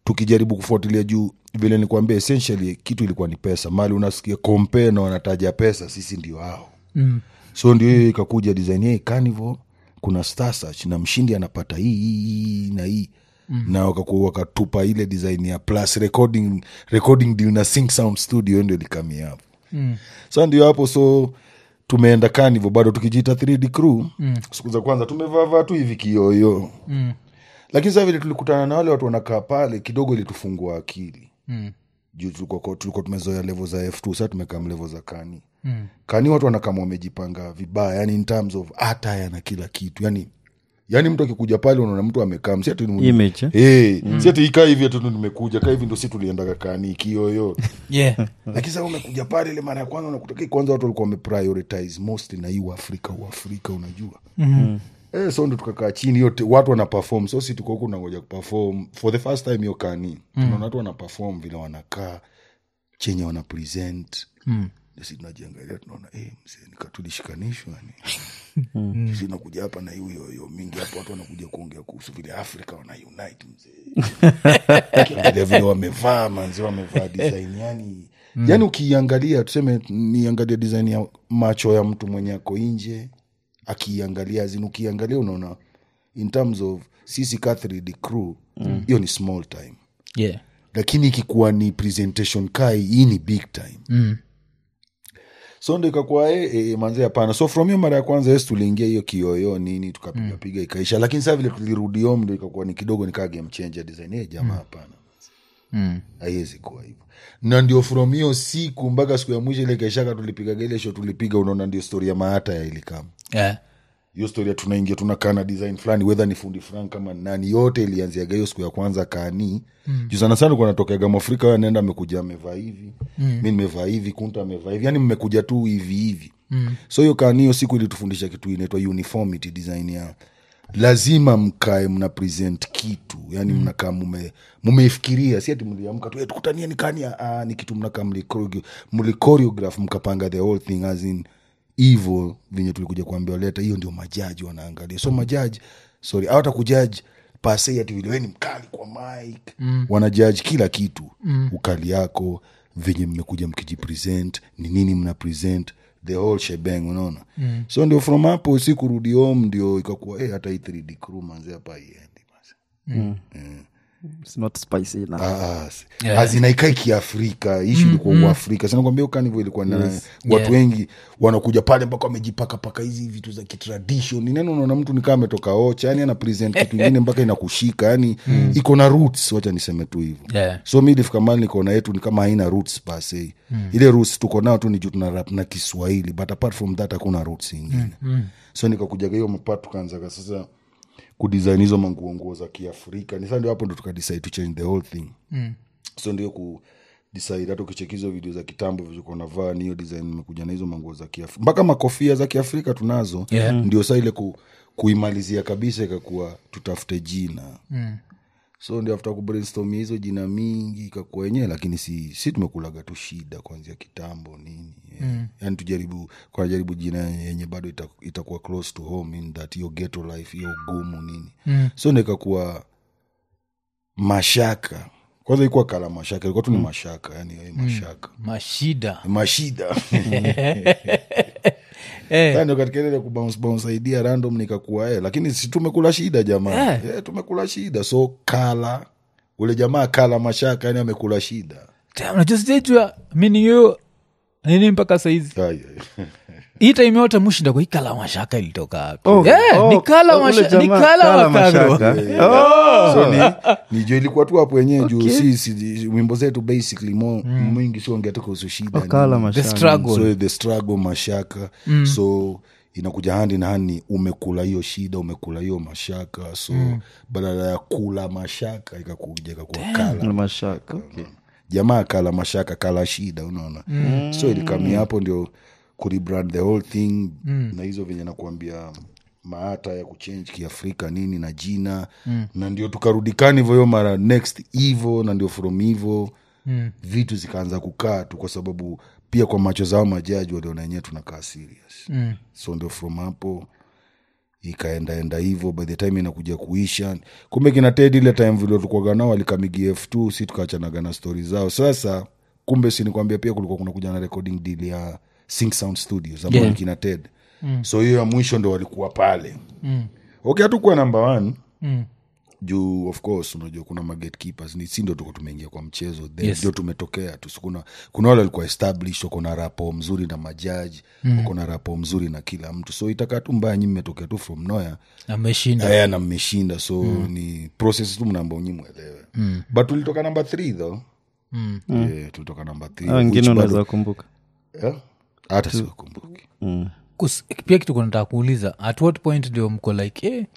tukijaribu kufuatilia juu vile nikuambia essentially kitu ilikuwa ni pesa mali unasikia compare na wanataja pesa sisi ndio hao Mm. so ndio hiyo ikakuja design hii carnival kuna Star Search na mshindi anapata hii hii, hii na hii mm. na wakaku- wakatupa ile design ya plus recording, recording deal na sync sound studio ndio likamia hapo Mm. sa ndio hapo so tumeenda carnival bado tukijiita 3D crew mm. siku za kwanza tumevavaa tu hivi kioyo Mm. lakini saa vile tulikutana na wale watu wanakaa pale kidogo ilitufungua akili Mm. juu tulikuwa tulikuwa tumezoea levo za f2 saa tumekaa levo za kani Mm. kani watu wanakama wamejipanga vibaya yani in terms of attire na kila kitu yani yani mtu akikuja pale unaona mtu amekaa si ati ni- Image, eh? hey, si ati ikaa hivi atu nimekuja kaa hivi ndo si tuliendaga kani kioyo Yeah. lakini sasa umekuja pale ile mara ya kwanza unakutaka kwanza watu walikuwa wameprioritize mostly na hii uafrika uafrika unajua Mhm. Eh, so ndo tukakaa chini yote watu wana perform so si tuko huku nangoja kuperform for the first time hiyo kani tunaona watu wana perform vile wanakaa chenye wana present Mm. si tunajiangalia tunaona eh, mzee nika tulishikanishwa ni sisi nakuja hapa na hiyo hiyo mingi hapo watu wanakuja kuongea kuhusu vile afrika wana unite mzee Ukiangalia vile wamevaa manzi wamevaa design yani yani ukiiangalia tuseme niangalia design ya macho ya mtu mwenye ako nje akiiangalia zin ukiangalia unaona in terms of sisi ka 3D crew hiyo ni small time Yeah. lakini ikikuwa ni presentation kai hii ni big time Mm. so ndo ikakuwa e, e, manze hapana so from hiyo mara ya kwanza yes tuliingia hiyo kioyo nini tukapiga piga ikaisha lakini saa vile tulirudi home ndo ikakuwa ni kidogo nikaa game changer design hey, jamaa hapana Mm. haiwezi kuwa hivyo na ndio from hiyo siku mpaka siku ya mwisho ile kaishaka tulipigaga ile show tulipiga unaona ndio story ya maata ya ilikama Yeah. hiyo story ya tunaingia tunakaa na design fulani wedha ni fundi fulani kama ni nani yote ilianziaga hiyo siku ya kwanza kani mm. juu sana sana kuwa natokeaga mwafrika huyo anaenda amekuja amevaa hivi mm. mi nimevaa hivi kunta amevaa hivi yani mmekuja tu hivi hivi mm. so hiyo kani hiyo siku ilitufundisha kitu inaitwa uniformity design ya lazima mkae mna present kitu yani mm. mnakaa mume mumeifikiria si ati mliamka tu "Eh, tukutanie ni kani ah, ni kitu mnakaa mlichoreo- mlichoreograph mkapanga the whole thing as in hivo venye tulikuja kuambia leta hiyo ndio majaji wanaangalia so majaji sorry hawata kujaji pase ati vile we ni mkali kwa mike mm. wanajaji kila kitu mm. ukali yako venye mmekuja mkijipresent ni nini mna present the whole shebang unaona mm. so ndio from hapo si kurudi home ndio ikakuwa hey, hata hii 3D crew manze hapa iendi basi It's not spicy enough. Ah, si- Yeah. azinaikai kiafrika ishu ilikuwa uafrika sinakwambia ukanivo ilikuwa na watu Yeah. wengi wanakuja pale mpaka wamejipaka paka hizi vitu za kitradition neno unaona mtu nikaa ametoka ocha yani ana present kitu ingine mpaka inakushika yani iko na roots wacha niseme tu hivo Yeah. so mi ilifika mali nikaona yetu ni kama haina roots pase ile roots tuko nao tu ni juu tuna rap na kiswahili but apart from that hakuna roots ingine so nikakujaga hiyo mapat tukaanzaga sasa kudesign hizo manguo nguo za kiafrika ni saa ndio hapo ndo tukadecide to change the whole thing mm. so ndio ku decide hata ukicheki hizo video za kitambo vilikuwa navaa ni hiyo design nimekuja na hizo manguo za kiafrika mpaka makofia za kiafrika tunazo Yeah. ndio saa ile ku, kuimalizia kabisa ikakuwa tutafute jina mm. so ndio after kubrainstormia hizo jina mingi ikakuwa yenyewe lakini si, si tumekulaga tu shida kuanzia kitambo nini yeah. mm. yani tujaribu kunajaribu jina yenye bado ita- itakuwa close to home in that hiyo ghetto life hiyo ugumu nini mm. so ndo ikakuwa mashaka kwanza ikuwa kala mashaka ilikuwa tu ni mashaka yani eh, mashaka mashida mashida Eh. Sasa ndio katika ile kubounce bounce idea random nikakuwa eh, lakini si tumekula shida jamaa Eh. eh, tumekula shida so kala ule jamaa kala mashaka yani amekula shida Damn, najua sijajua mini hiyo nini mpaka saizi Ai, ai. hii time yote mushinda kwa hii kala mashaka ilitoka wapi? Oh, Eh, oh, ni kala ule masha- ni jamaa, kala Kala wakagro. Mashaka. Oh. so ni, ni juu ilikuwa tu hapo wenyewe juu Okay. si, si wimbo zetu basically mo, mwingi siongea tu kuhusu shida Kala nini. the Mashaka. struggle so the struggle mashaka mm. so inakuja handi na hani umekula hiyo shida umekula hiyo mashaka so mm. badala ya kula mashaka ikakuja ikakuwa kala Mashaka. Okay. jamaa kala mashaka kala shida unaona mm. so ilikamia hapo ndio kurebrand the whole thing mm. na hizo venye nakuambia maata ya kuchange kiafrika nini na jina mm. na ndio tukarudikani hivyo hiyo mara next hivo na ndio from hivo mm. vitu zikaanza kukaa tu kwa sababu pia kwa macho zao majaji waliona wenyewe tunakaa serious mm. so ndio from hapo ikaendaenda hivyo by the time inakuja kuisha kumbe kina ted ile time vile tulikuwaga nao alikamigi f2 si tukaachanaga na stori zao sasa kumbe sinikwambia pia kulikuwa kuna kuja na recording deal ya Sync sound studios ambao Yeah. ni kina ted mm. so hiyo ya mwisho ndo walikuwa pale mm. okay hatukuwa namba one Mm. juu of course unajua kuna magetkeepers ni si ndo tuko tumeingia kwa mchezo then Yes. ndio tumetokea tu So kuna, kuna wale walikuwa established wako na rapo mzuri na majaji mm. wako na rapo mzuri na kila mtu so itakaa tu mbaya nyi mmetokea tu from noya ameshinda aya na mmeshinda so mm. ni process tu mnaamba unyi mwelewe mm. but tulitoka namba th though Mm. yeah, tulitoka namba th Hao wengine which bado- unaweza kumbuka yeah, hata siwakumbuki mm. Kus- pia kitu kunataka kuuliza at what point ndio mko like eh,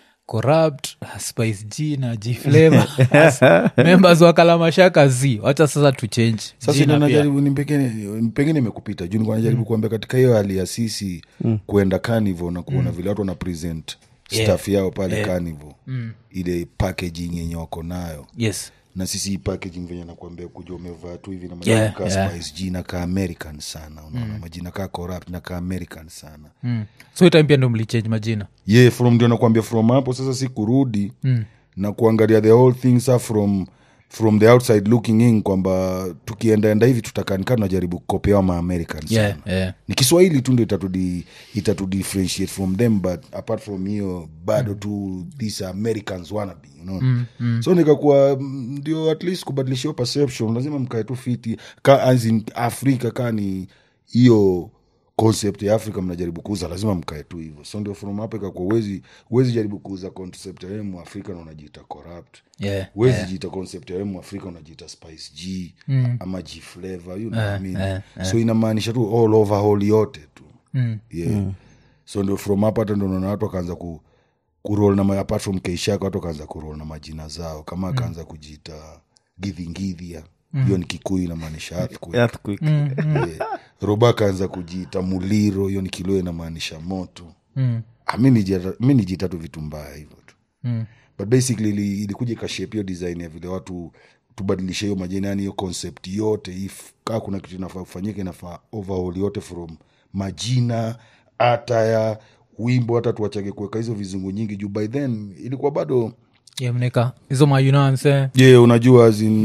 corrupt spice g na g flavor as members wa kalamashaka z wacha sasa tuchange sasa Jina ndio pia. najaribu ni pengine pengine imekupita juu nilikuwa najaribu kuambia katika hiyo hali ya sisi kuenda carnival na kuona vile watu wana present Yeah. staff yao pale carnival ile packaging yenye wako nayo yes na sisi hii packaging venye nakuambia kuja umevaa tu hivi na Yeah, majina kaa yeah. spice jina ka american sana unaona majina kaa corrupt na ka american sana mm. so itime pia ndo mlichange majina ye yeah, from ndio nakwambia from hapo sasa si kurudi mm. na kuangalia the whole thing sa from from the outside looking in kwamba tukiendaenda hivi tutakanika tunajaribu kukopewa maamericans yeah, sana yeah. ni kiswahili tu ndo itatudi itatudifferentiate from them but apart from hiyo bado mm. tu these americans wannabe you know? mm, mm. so nikakuwa mm, ndio at least kubadilisha hiyo perception lazima mkae tu fiti ka as in afrika kaa ni hiyo concept ya afrika mnajaribu kuuza lazima mkae tu hivyo so ndio from hapo ikakuwa uwezi uwezi jaribu kuuza concept ya wewe muafrika na unajiita corrupt Yeah, huwezi yeah. jiita concept ya wewe muafrika unajiita spice g mm. ama g flavor you know what I mean? eh, so inamaanisha tu all over hall yote tu Mm. yeah. so ndio from hapo hata ndo naona watu wakaanza ku kurol na ma- apart from keishaka watu wakaanza kurol na majina zao kama akaanza kujiita gidhingidhia hiyo ni kikuyu inamaanisha earthquake. Earthquake. Yeah. roba akaanza kujiita muliro hiyo ni kilio inamaanisha moto Mm. Ah, mi nijiita- mi nijiita tu vitu mbaya hivyo tu Mm. but basically ili- ilikuja ikashape hiyo design ya vile watu tubadilishe hiyo majina yani hiyo concept yote if kaa kuna kitu inafaa kufanyika inafaa overhaul yote from majina hata ya wimbo hata tuwachage kuweka hizo vizungu nyingi juu by then ilikuwa bado Yeah, mneka hizo mayunanse ye yeah, unajua as in,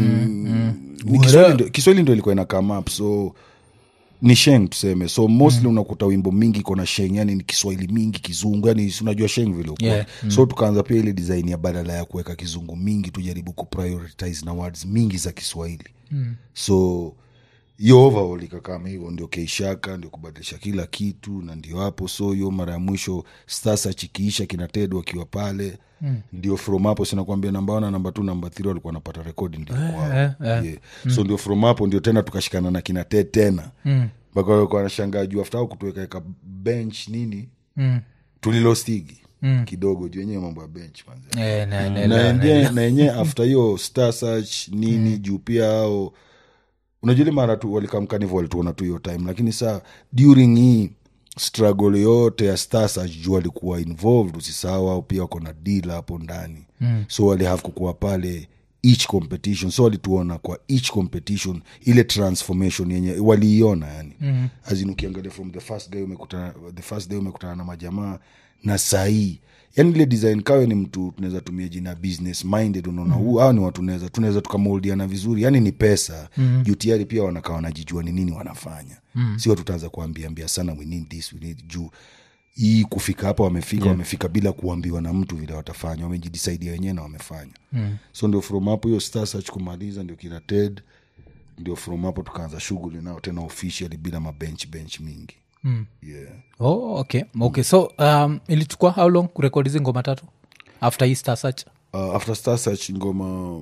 ni Kiswahili ndo- kiswahili ndo ilikuwa ina come up so ni sheng tuseme so mostly unakuta wimbo mingi iko na sheng yani ni kiswahili mingi kizungu yani si unajua sheng vile ukuwa Yeah, so tukaanza pia ile design ya badala ya kuweka kizungu mingi tujaribu kuprioritize na words mingi za kiswahili mm. so hiyo overall ikakama hivyo ndio keishaka ndio kubadilisha kila kitu na ndio hapo so hiyo mara ya mwisho sasa chikiisha kina ted wakiwa pale mm. ndio from hapo sinakwambia namba ona namba t namba th walikuwa wanapata rekodi ndio kwao eh, eh. yeah. so ndio from hapo ndio tena tukashikana na kina ted tena mpaka walikuwa wanashangaa juu afta kutuwekaeka bench nini Mm. tulilostigi mm. kidogo juu yenyewe mambo ya bench manze Eh, na- na- na na- yenye- na yenyewe after hiyo star search nini juu pia ao unajua ile mara tu walikamkanivo walituona tu hiyo time lakini saa during hii struggle yote ya star search juu walikuwa involved usisahau au pia wako na deal hapo ndani mm. so walihave kukuwa pale each competition so walituona kwa each competition ile transformation yenye waliiona yani mm. azin ukiangalia from the first day umekutana the first day umekutana na majamaa na sahii yani ile design kawe ni mtu tunaweza tumia jina business minded unaona huu mm. ni watu tunaweza tunaweza tukamoldiana vizuri yani ni pesa mm. juu tayari pia wanakaa wanajijua ni nini wanafanya mm. sio tutaanza kuambiambia sana we need this we need juu hii kufika hapa wamefika yeah. wamefika bila kuambiwa na mtu vile watafanya wamejidisaidia wenyewe na wamefanya mm. so ndio from hapo hiyo star search kumaliza ndio kina ted ndio from hapo tukaanza shughuli nao tena officially bila mabench bench mingi mm. yeah. oh, okay okay so um, ilichukua how long kurekodi hizi ngoma tatu after hii star search uh, after star search ngoma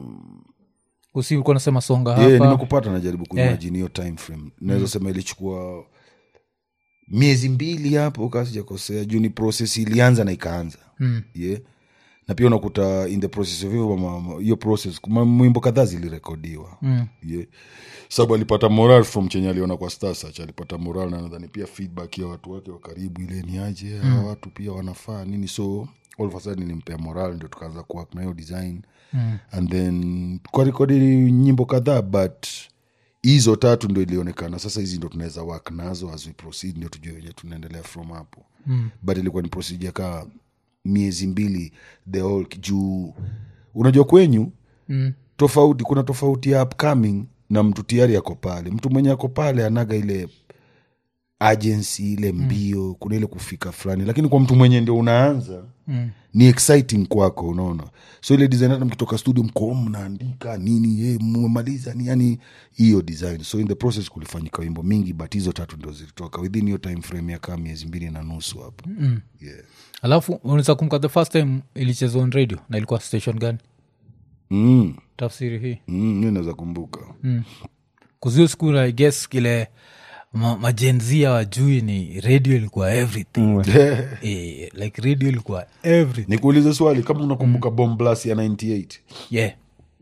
usi ulikuwa nasema songa yeah, hapa nimekupata najaribu kuimajini hiyo time frame naweza sema ilichukua miezi mbili hapo kasijakosea juu ni process ilianza na ikaanza mm. yeah. na pia unakuta in the process of hiyo ma- ma- hiyo process ma- mwimbo kadhaa zilirekodiwa mm. yeah. sababu alipata moral from chenye aliona kwa Star Search alipata moral na nadhani pia feedback ya watu wake wa karibu ile ni aje hawa watu pia wanafaa nini so all of a sudden nilimpea moral ndio tukaanza kuwork na hiyo design mm. and then tukarekodi nyimbo kadhaa but hizo tatu ndo ilionekana sasa hizi ndo tunaweza work nazo as we proceed ndio tujue wenye tunaendelea from hapo mm. but ilikuwa ni procedure kaa miezi mbili the whole juu unajua kwenyu Mm. tofauti kuna tofauti ya upcoming na mtu tayari ako pale mtu mwenye ako pale anaga ile agency ile mbio kuna ile kufika fulani lakini kwa mtu mwenye ndio unaanza Mm. ni exciting kwako unaona so ile design hata mkitoka studio mko mnaandika nini eh, mmemaliza ni yani hiyo design so in the process kulifanyika wimbo mingi but hizo tatu ndio zilitoka within hiyo time frame ya kaa miezi mbili na nusu hapo mm. yeah. alafu unaweza kumka the first time ilichezwa on radio na ilikuwa station gani mm. tafsiri hii mm, mi naweza kumbuka kuzio siku i guess kile ma, majenzia wajui ni radio ilikuwa everything eh, like radio ilikuwa everything nikuulize swali kama unakumbuka mm. bomblas ya 98 yeah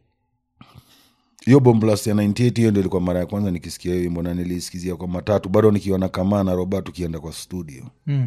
hiyo bomblas ya 98 hiyo ndio ilikuwa mara ya kwanza nikisikia hiyo wimbo na nilisikizia kwa matatu bado nikiona kamaa na roba tukienda kwa studio mm.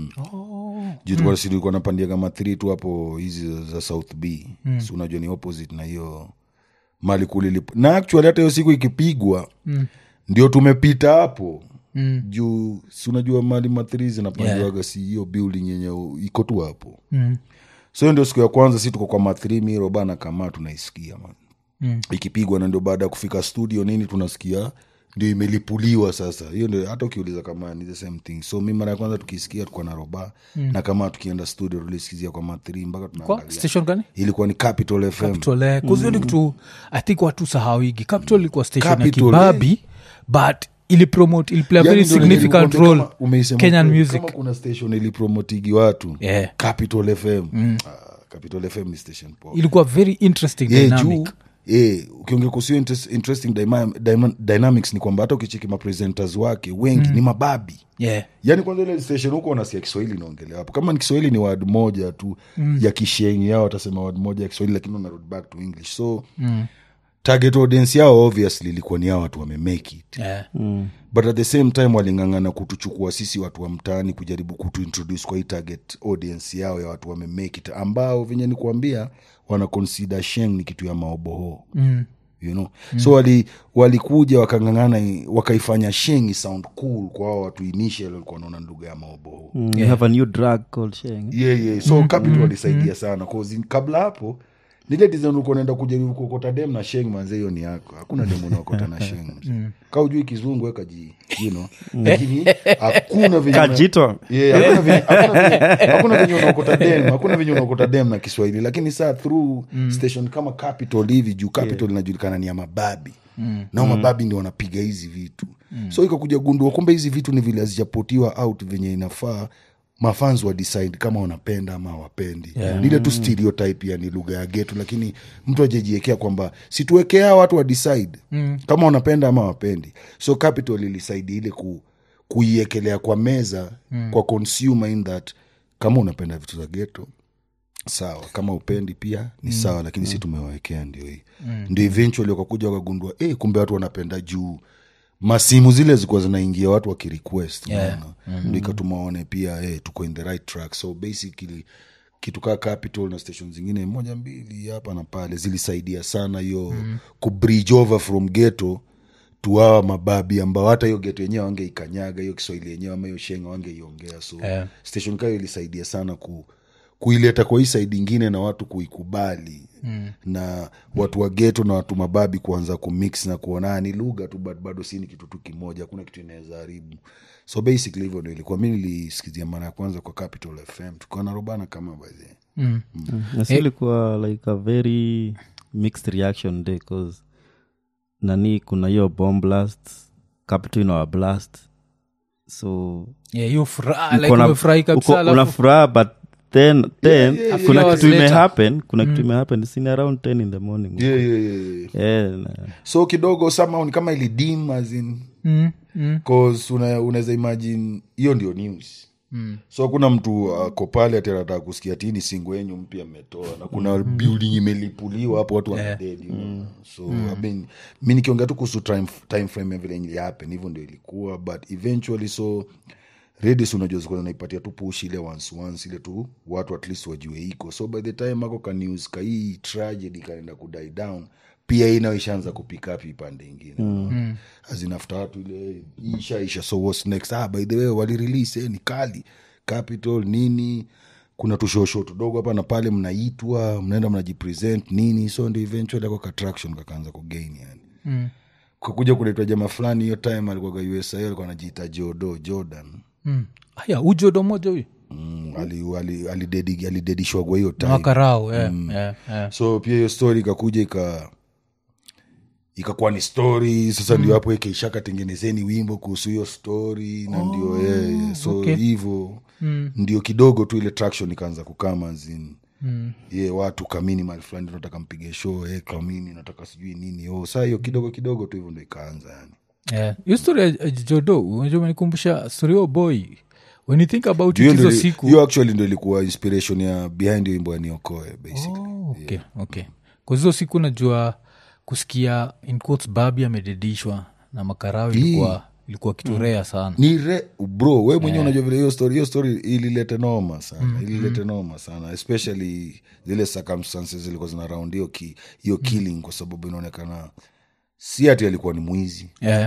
juu tulikuwa studio ilikuwa napandia kama three tu hapo hizi za south b mm. si unajua ni opposite na hiyo mali kulilipo na actually hata hiyo siku ikipigwa mm. ndio tumepita hapo Mm. juu si unajua mali mathri zinapandiwaga yeah. si hiyo building yenye u- iko tu hapo Mm. so hiyo ndio siku ya kwanza si tuko kwa mathri mirobana kama tunaisikia man Mm. ikipigwa na ndio baada ya kufika studio nini tunasikia ndio imelipuliwa sasa hiyo ndio hata ukiuliza kama ni the same thing so mi mara ya kwanza tukisikia tuko na roba mm. na kama tukienda studio tulisikizia kwa mathri mpaka kwa tunaangalia station gani ilikuwa ni capital fm capital eh, kuzio ni kitu i think watu sahawigi capital ilikuwa station ya Capital, kibabi but ilipromote iliplay a Yaani very ndio significant nilikwambia role kama umeisema kenyan kweli, music kama kuna station ilipromotigi watu Yeah. capital fm ah, capital fm ni station poa ilikuwa very interesting yeah, dynamic juu yeah, ukiongea kuhusu hiyo interest- interesting dyma- dyma- dynamics ni kwamba hata ukicheki mapresenters wake wengi ni mababi yeah yaani kwanza ile station huko unasikia kiswahili inaongelewa hapo kama ni kiswahili ni word moja tu mm. ya kishengi yao watasema word moja ya kiswahili lakini unarudi back to english so mm. target audience yao obviously ilikuwa ni hao watu wamemake it yeah but at the same time waling'ang'ana kutuchukua sisi watu wa mtaani kujaribu kutuintroduce kwa hii target audience yao ya watu wamemake it ambao venye ni kuambia wana consider sheng ni kitu ya maoboho mm. you know mm. so wali walikuja wakang'ang'ana wakaifanya sheng sound cool kwa hao watu initial walikuwa wanaona lugha ya maoboho Mm, you have a new drug called Sheng. yeah, yeah. so capital walisaidia sana cause in- kabla hapo nile design ulikuwa unaenda kujaribu kuokota dem na sheng manze hiyo ni yako hakuna dem unaokota na sheng ka ujui kizungu weka ji you know lakini hakuna venye una- Kajito. Yeah, hakuna venye- hakuna venye- hakuna venye unaokota dem hakuna venye unaokota dem na kiswahili lakini saa through station kama capital hivi juu capital inajulikana ni ya mababi nao mababi ndio wanapiga hizi vitu so ikakuja gundua kumbe hizi vitu ni vile hazijapotiwa out venye inafaa mafans wa decide kama wanapenda ama hawapendi yeah. ile tu stereotype ya ni lugha ya getu lakini mtu ajajiekea kwamba situwekea watu wa decide mm. kama wanapenda ama wapendi so capital ilisaidia ile ku, kuiekelea kwa meza mm. kwa consumer in that kama unapenda vitu za geto sawa kama upendi pia ni mm. sawa lakini si tumewawekea ndio hii mm. ndio eventually wakakuja wakagundua eh, kumbe watu wanapenda juu masimu zile zilikuwa zinaingia watu wakirequest Yeah. unaona? ndo ikatuma waone pia eh, tuko in the right track so basically kitu kaa capital na station zingine moja mbili hapa na pale zilisaidia sana hiyo mm. kubridge over from ghetto tuawa mababi ambao hata hiyo geto yenyewe wangeikanyaga hiyo kiswahili yenyewe ama hiyo shenga wangeiongea so Yeah. station kayo ilisaidia sana ku kuileta kwa hii saidi ingine na watu kuikubali mm. na watu wa geto na watu mababi kuanza kumix na kuona "Ah, ni lugha tu but bado si ni kitu tu kimoja hakuna kitu inaweza haribu so basically hivyo ndo ilikuwa mi nilisikizia mara ya kwanza kwa capital fm tukiwa na robana kama bahe Mm. na si ilikuwa like a very mixed reaction day cause nani kuna hiyo bomb blast capital ina blast so yeah hiyo furaha uko like na- umefurahi kabisa uko- alafu- una furaha but then then yeah, yeah, kuna yeah. kitu Hours later. imehappen kuna kitu imehappen sini around 10 in the morning yeah, yeah, yeah, yeah. yeah, na- so kidogo somehow ni kama ilidim azin Mm, mm, cause una, unaweza imagine hiyo ndio news mm. so kuna mtu ako pale ati anataka kusikia tini singo yenyu mpya mmetoa na kuna building imelipuliwa hapo watu wanadedi yeah. so I mean, mi nikiongea tu kuhusu time, time frame ya vile ilihappen hivyo ndio ilikuwa but eventually so redis unajua zikuwa zinaipatia tu push ile once once ile tu watu at least wajue iko so by the time ako ka news ka hii tragedy kaenda kudie down pia hii nayo ishaanza kupick up ipande ingine mm. azinafta watu ile hii ishaisha so what's next ah, by the way walirelease eh, ni kali capital nini kuna tushosho tudogo hapa na pale mnaitwa mnaenda mnajipresent nini so ndio eventually ako attraction kakaanza kugain yani Mm. kakuja kunaitwa jamaa fulani hiyo time alikuwaga usa alikuwa anajiita jodo jordan Mm. aya ujodo moja huyu mm, alidedishwagwa ali, ali alidedi- alidedishwagwa hiyo time makarao yeah, yeah, yeah. so pia hiyo story ikakuja ika ikakuwa ni story sasa ndio hapo ikaishakatengenezeni wimbo kuhusu hiyo story na ndio yeye so okay. hivyo ndio kidogo tu ile traction ikaanza kukama zin Mm. ye watu kamini mali fulani tunataka mpige show e, kamini nataka sijui nini oh, saa hiyo kidogo kidogo tu hivyo ndo ikaanza yani Yeah. hiyo story ya ya jodo unajua umenikumbusha story ya boy when you think about Hiyo it ndio hizo ili- siku hiyo actually ndo ilikuwa inspiration ya behind hiyo wimbo ya niokoe basically Oh, okay, okay. Kwa hizo siku najua kusikia in quotes babi amededishwa na makarao ilikuwa ilikuwa kitu rea sana ni re bro we mwenyewe unajua vile hiyo story hiyo story ililete noma sana ililete noma sana especially zile circumstances zilikuwa zina round hiyo ki, hiyo killing kwa sababu inaonekana si ati alikuwa ni mwizi yeah.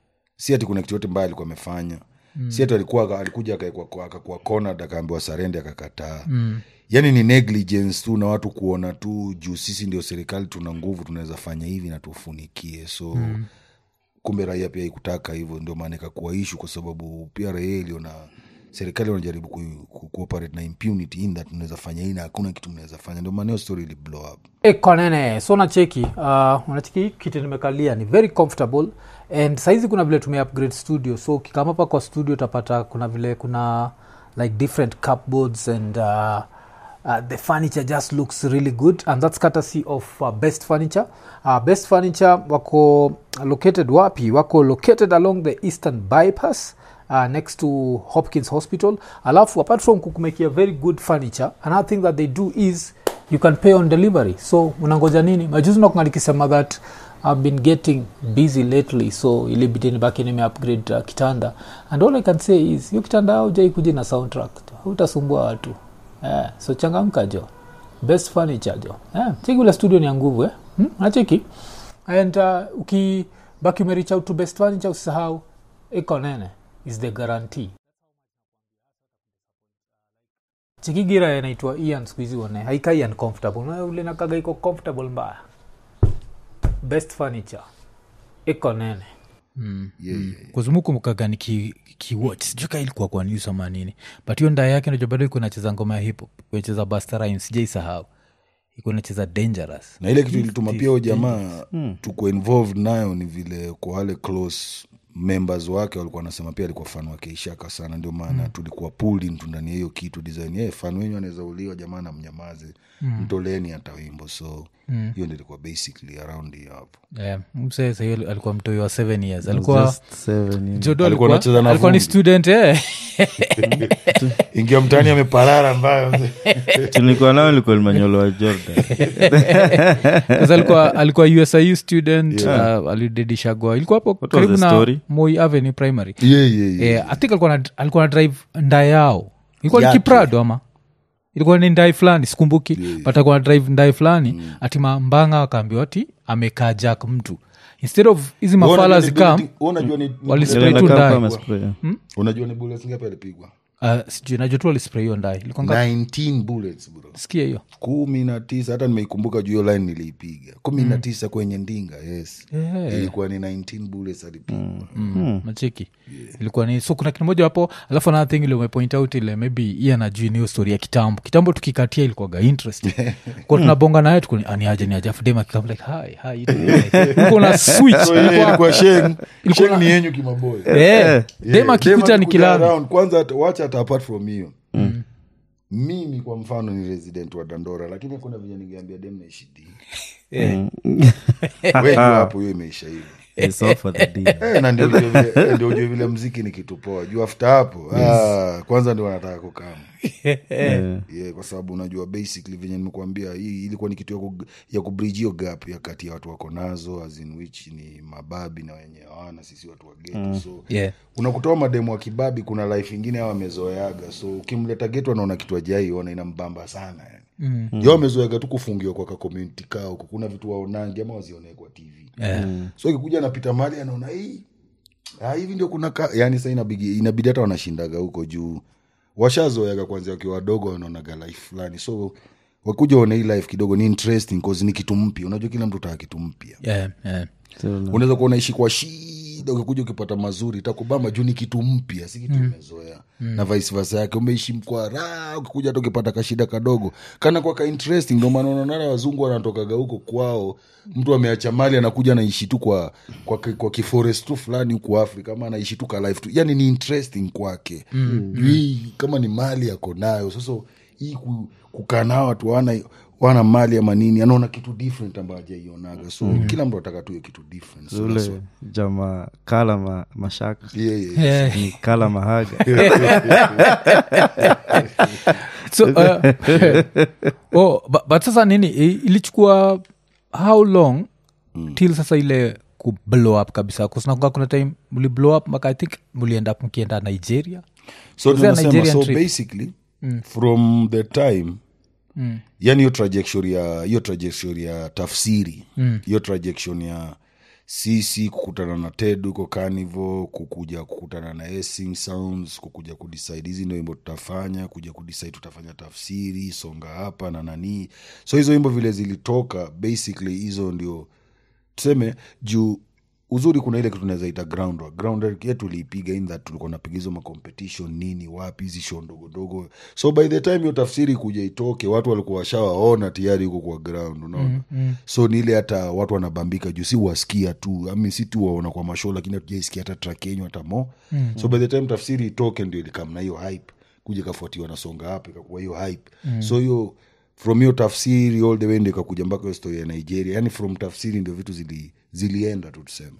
si ati kuna kitu yote mbaya alikuwa amefanya mm. si ati alikuwa alikuja akaekwa- akakuwa cornered akaambiwa sarende akakataa mm. yani ni negligence tu na watu kuona tu juu sisi ndio serikali tuna nguvu tunaweza fanya hivi na tufunikie so mm. kumbe raia pia ikutaka hivyo ndio maana ikakuwa ishu kwa sababu pia raia iliona serikali wanajaribu ku, ku, cooperate na impunity in that mnaweza fanya hii na hakuna kitu mnaweza fanya ndio maana hiyo story ili blow up e konene so nacheki uh, unacheki hii kiti nimekalia ni very comfortable and saizi kuna vile tume upgrade studio so ukikama hapa kwa studio utapata kuna vile kuna like different cupboards and uh, uh, the furniture just looks really good and that's courtesy of uh, best furniture uh, best furniture wako located wapi wako located along the eastern bypass uh, next to hopkins hospital alafu apart from kukumekia very good furniture another thing that they do is you can pay on delivery so unangoja nini majuzi nakunga nikisema that i've been getting busy lately so ilibidi nibaki nime upgrade uh, kitanda and all i can say is hiyo kitanda aujai kuja na soundtrack utasumbua watu yeah, so changamka jo best furniture jo yeah, cheki ule studio ni ya nguvu eh? hmm? nacheki and uh, ukibaki umerich out to best furniture usisahau iko nene is the guarantee chikigira inaitwa ian skuhizi one haikai uncomfortable Na ule nakaga iko comfortable mbaya best furniture iko nene yeah, yeah. kuzumukumbukaga ni ki, kiwatch sijui ka ilikuwa kwa news ama nini but hiyo ndaa yake najua bado iko nacheza ngoma ya hip hop kunacheza bastarim sijai sahau iko nacheza dangerous na ile kitu ilituma pia huyo jamaa tuko involved nayo ni vile kwa wale close members wake walikuwa wanasema pia alikuwa fan wake ishaka sana ndio maana tulikuwa pulled into ndani ya hiyo kitu design yeah, fan wenyu anaweza uliwa jamaa na mnyamaze mtoleni hata wimbo so hiyo ndio ilikuwa basically around hiyo hapo yeah, msee sahiyo alikuwa mtoi wa seven years alikuwa Just seven years. jodo Alikuwa alikuwa, anacheza na alikuwa ni vumbi. student eh. ingia mtani ameparara ambayo tulikuwa nao ilikuwa limanyolowa jordan Sasa alikuwa alikuwa usiu student uh, alidedishagwa ilikuwa hapo was karibu the na story? moi avenue primary yeah, yeah, yeah. yeah, i think alikuwa na, alikuwa na drive nda yao ilikuwa ni Yake. kiprado ama ilikuwa ni ndai fulani sikumbuki but alikuwa na drive ndai fulani mm. ati mambanga akaambiwa ati amekaa jack mtu instead of hizi Wewe mafala unajua ni zikam bullet- wewe unajua ni- ni walispray bullet- tu Ilienda ndai. kama spray, yeah. unajua ni bullets ngapi alipigwa uh, sijui najua tu walispray hiyo ndai ilikuwa ngapi? 19 bullets bro sikia hiyo kumi na tisa hata nimeikumbuka juu hiyo line niliipiga kumi na tisa kwenye ndinga yes Yeah. ilikuwa ni 19 bullets alipigwa mm. macheki ilikuwa ni so kuna kitu moja hapo alafu another thing ile umepoint out ile maybe iye anajui niyo story ya kitambo kitambo tukikatia ilikuwaga interest kwa tunabonga naye tukuni aniaje ni ajafu dem akikam like hi hi you doing?" Like, uko na switch so ile Ilikuwa- ilikuwa sheng ilikuwa sheng na- ni yenyu kimaboy Eh, dem akikuta ni kilani around kwanza hata- wacha hata apart from hiyo mimi kwa mfano ni resident wa dandora lakini kuna venye ningeambia dem naishidi wengi hapo hiyo imeisha hivo It's all for the deal. Eh, na ndio ujue vile- eh, ndio ujue vile mziki ni kitu poa juu after hapo ah, kwanza ndio wanataka kukama Yeah. yeah, kwa sababu unajua basically venye nimekuambia hii ilikuwa ni kitu ya, ku, ya kubridge hiyo gap ya kati ya watu wako nazo as in which ni mababi na wenye hawana sisi watu wa geto so Yeah. unakutoa mademu wa kibabi kuna life ingine ao amezoeaga so ukimleta geto anaona kitu ajaiona inambamba sana yani mm. yo amezoeaga tu kufungiwa kwa kakomuniti kao kuna vitu waonangi ama wazionee kwa tv Yeah. so ikikuja anapita mali anaona hii ah, hivi ndio kuna ka... yani sa inabidi inabidi hata wanashindaga huko juu washazoeaga kwanzia wakiwa wadogo wanaonaga life fulani so wakuja waona hii life kidogo ni interesting cause ni kitu mpya unajua kila mtu taka kitu mpya yeah, yeah. so, na- unaweza kuwa unaishi kwa shida ukikuja ukipata mazuri itakubamba juu ni kitu mpya si kitu umezoea na vice versa yake umeishi mkwa raha ukikuja hata ukipata kashida kadogo kana kwa ka interesting ndio maana unaonana wazungu wanatokaga huko kwao mtu ameacha mali anakuja anaishi tu kwa kwa, ki- kwa kiforest tu fulani huku afrika ama anaishi tu ka life tu yani ni interesting kwake mm. hii kama ni mali ako nayo sasa hii ku- kukaa nao watu wana wana mali ama nini anaona kitu different ambayo hajaionaga so mm. kila mtu ataka tuwe kitu different so that's ule jama kala ma, mashaka what- yeah, yeah. Yeah. ni kala mahaga so uh, oh, but, but sasa nini i- ilichukua how long mm. till sasa ile ku blow up kabisa kusinakuga kuna time mli blow up mpaka i think mlienda up mkienda nigeria so Was there a tunasema Nigerian so trip? basically from the time Mm. yani hiyo trajectory ya hiyo trajectory ya tafsiri hiyo trajectory ya sisi kukutana na ted huko carnival kukuja kukutana na Essing sounds kukuja kudecide hizi ndo wimbo tutafanya kuja kudecide tutafanya tafsiri songa hapa na nanii so hizo wimbo vile zilitoka basically hizo ndio tuseme juu uzuri kuna ile kitu naweza ita groundwork groundwork yetu tuliipiga in that tulikuwa napiga hizo macompetition nini wapi hizi show ndogo ndogo so by the time hiyo tafsiri kuja itoke watu walikuwa washawaona tayari huko kwa ground unaona mm, mm. so ni ile hata watu wanabambika juu si wasikia tu ami si tu waona kwa mashow lakini hatujaisikia hata track yenyu hata mo mm, so by the time tafsiri itoke ndio ilikam na hiyo hype kuja ikafuatiwa na songa hapa ikakuwa hiyo hype mm. so hiyo from hiyo tafsiri all the way ndio ikakuja mpaka hiyo story ya nigeria yani from tafsiri ndio vitu zili, zilienda tu tuseme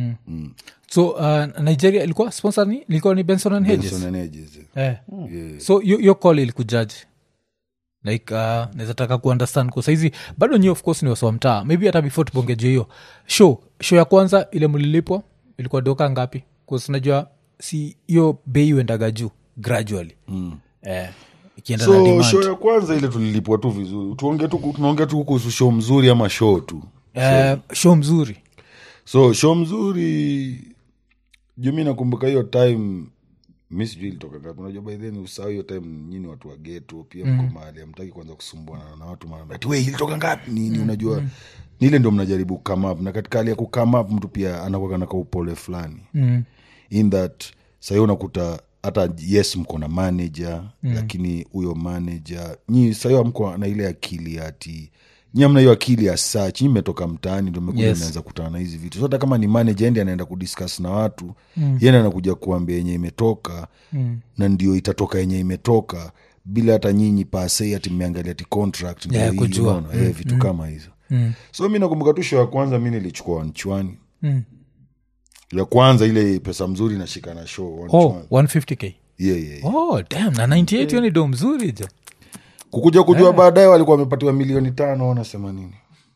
so uh, nigeria ilikuwa sponsor ni ilikuwa ni benson and hedges Benson and Hedges, eh. yeah. so yo, yo call ilikujaji like uh, nawezataka kuundestand kwa saizi bado nyi of course ni wasowa mtaa maybe hata before tubongeje hiyo show show ya kwanza ile mlilipwa ilikuwa doka ngapi kusinajua si hiyo bei uendaga juu gradually mm. eh, ikienda na so demand. show ya kwanza ile tulilipwa tu vizuri tuonge tu tunaongea tu kuhusu show mzuri ama show tu eh, show mzuri so show mzuri juu mi nakumbuka hiyo time mi sijui ilitoka ngapi unajua by then usahau hiyo time nyini watu wa geto pia mko mahali amtaki kwanza kusumbuana na watu mara ati we ilitoka ngapi nini unajua ni ile ndo mnajaribu come up na katika hali ya kukame up mtu pia anakuwa na kaupole fulani mm. in that sahii unakuta hata yes mko na manager mm. lakini huyo manager nyi sahii amko na ile akili ati nyi amna hiyo akili ya sach nyi mmetoka mtaani ndo mekuja Yes. mnaanza kutana na hizi vitu so hata kama ni manager endi anaenda kudiscuss na watu mm. yende anakuja kuambia yenye imetoka mm. na ndio itatoka yenye imetoka bila hata nyinyi pasei ati mmeangalia ti contract ndio Yeah, hii, kujua. unaona? Eh, vitu kama hizo so mi nakumbuka tu show ya kwanza mi nilichukua wanchwani Mm. ya kwanza ile pesa mzuri nashika na show oh, wanchwani 150k yeah, yeah, yeah. oh, damn na 98 hiyo ni do mzuri jo kukuja kujua baadaye walikuwa wamepatiwa milioni tano wanasema nini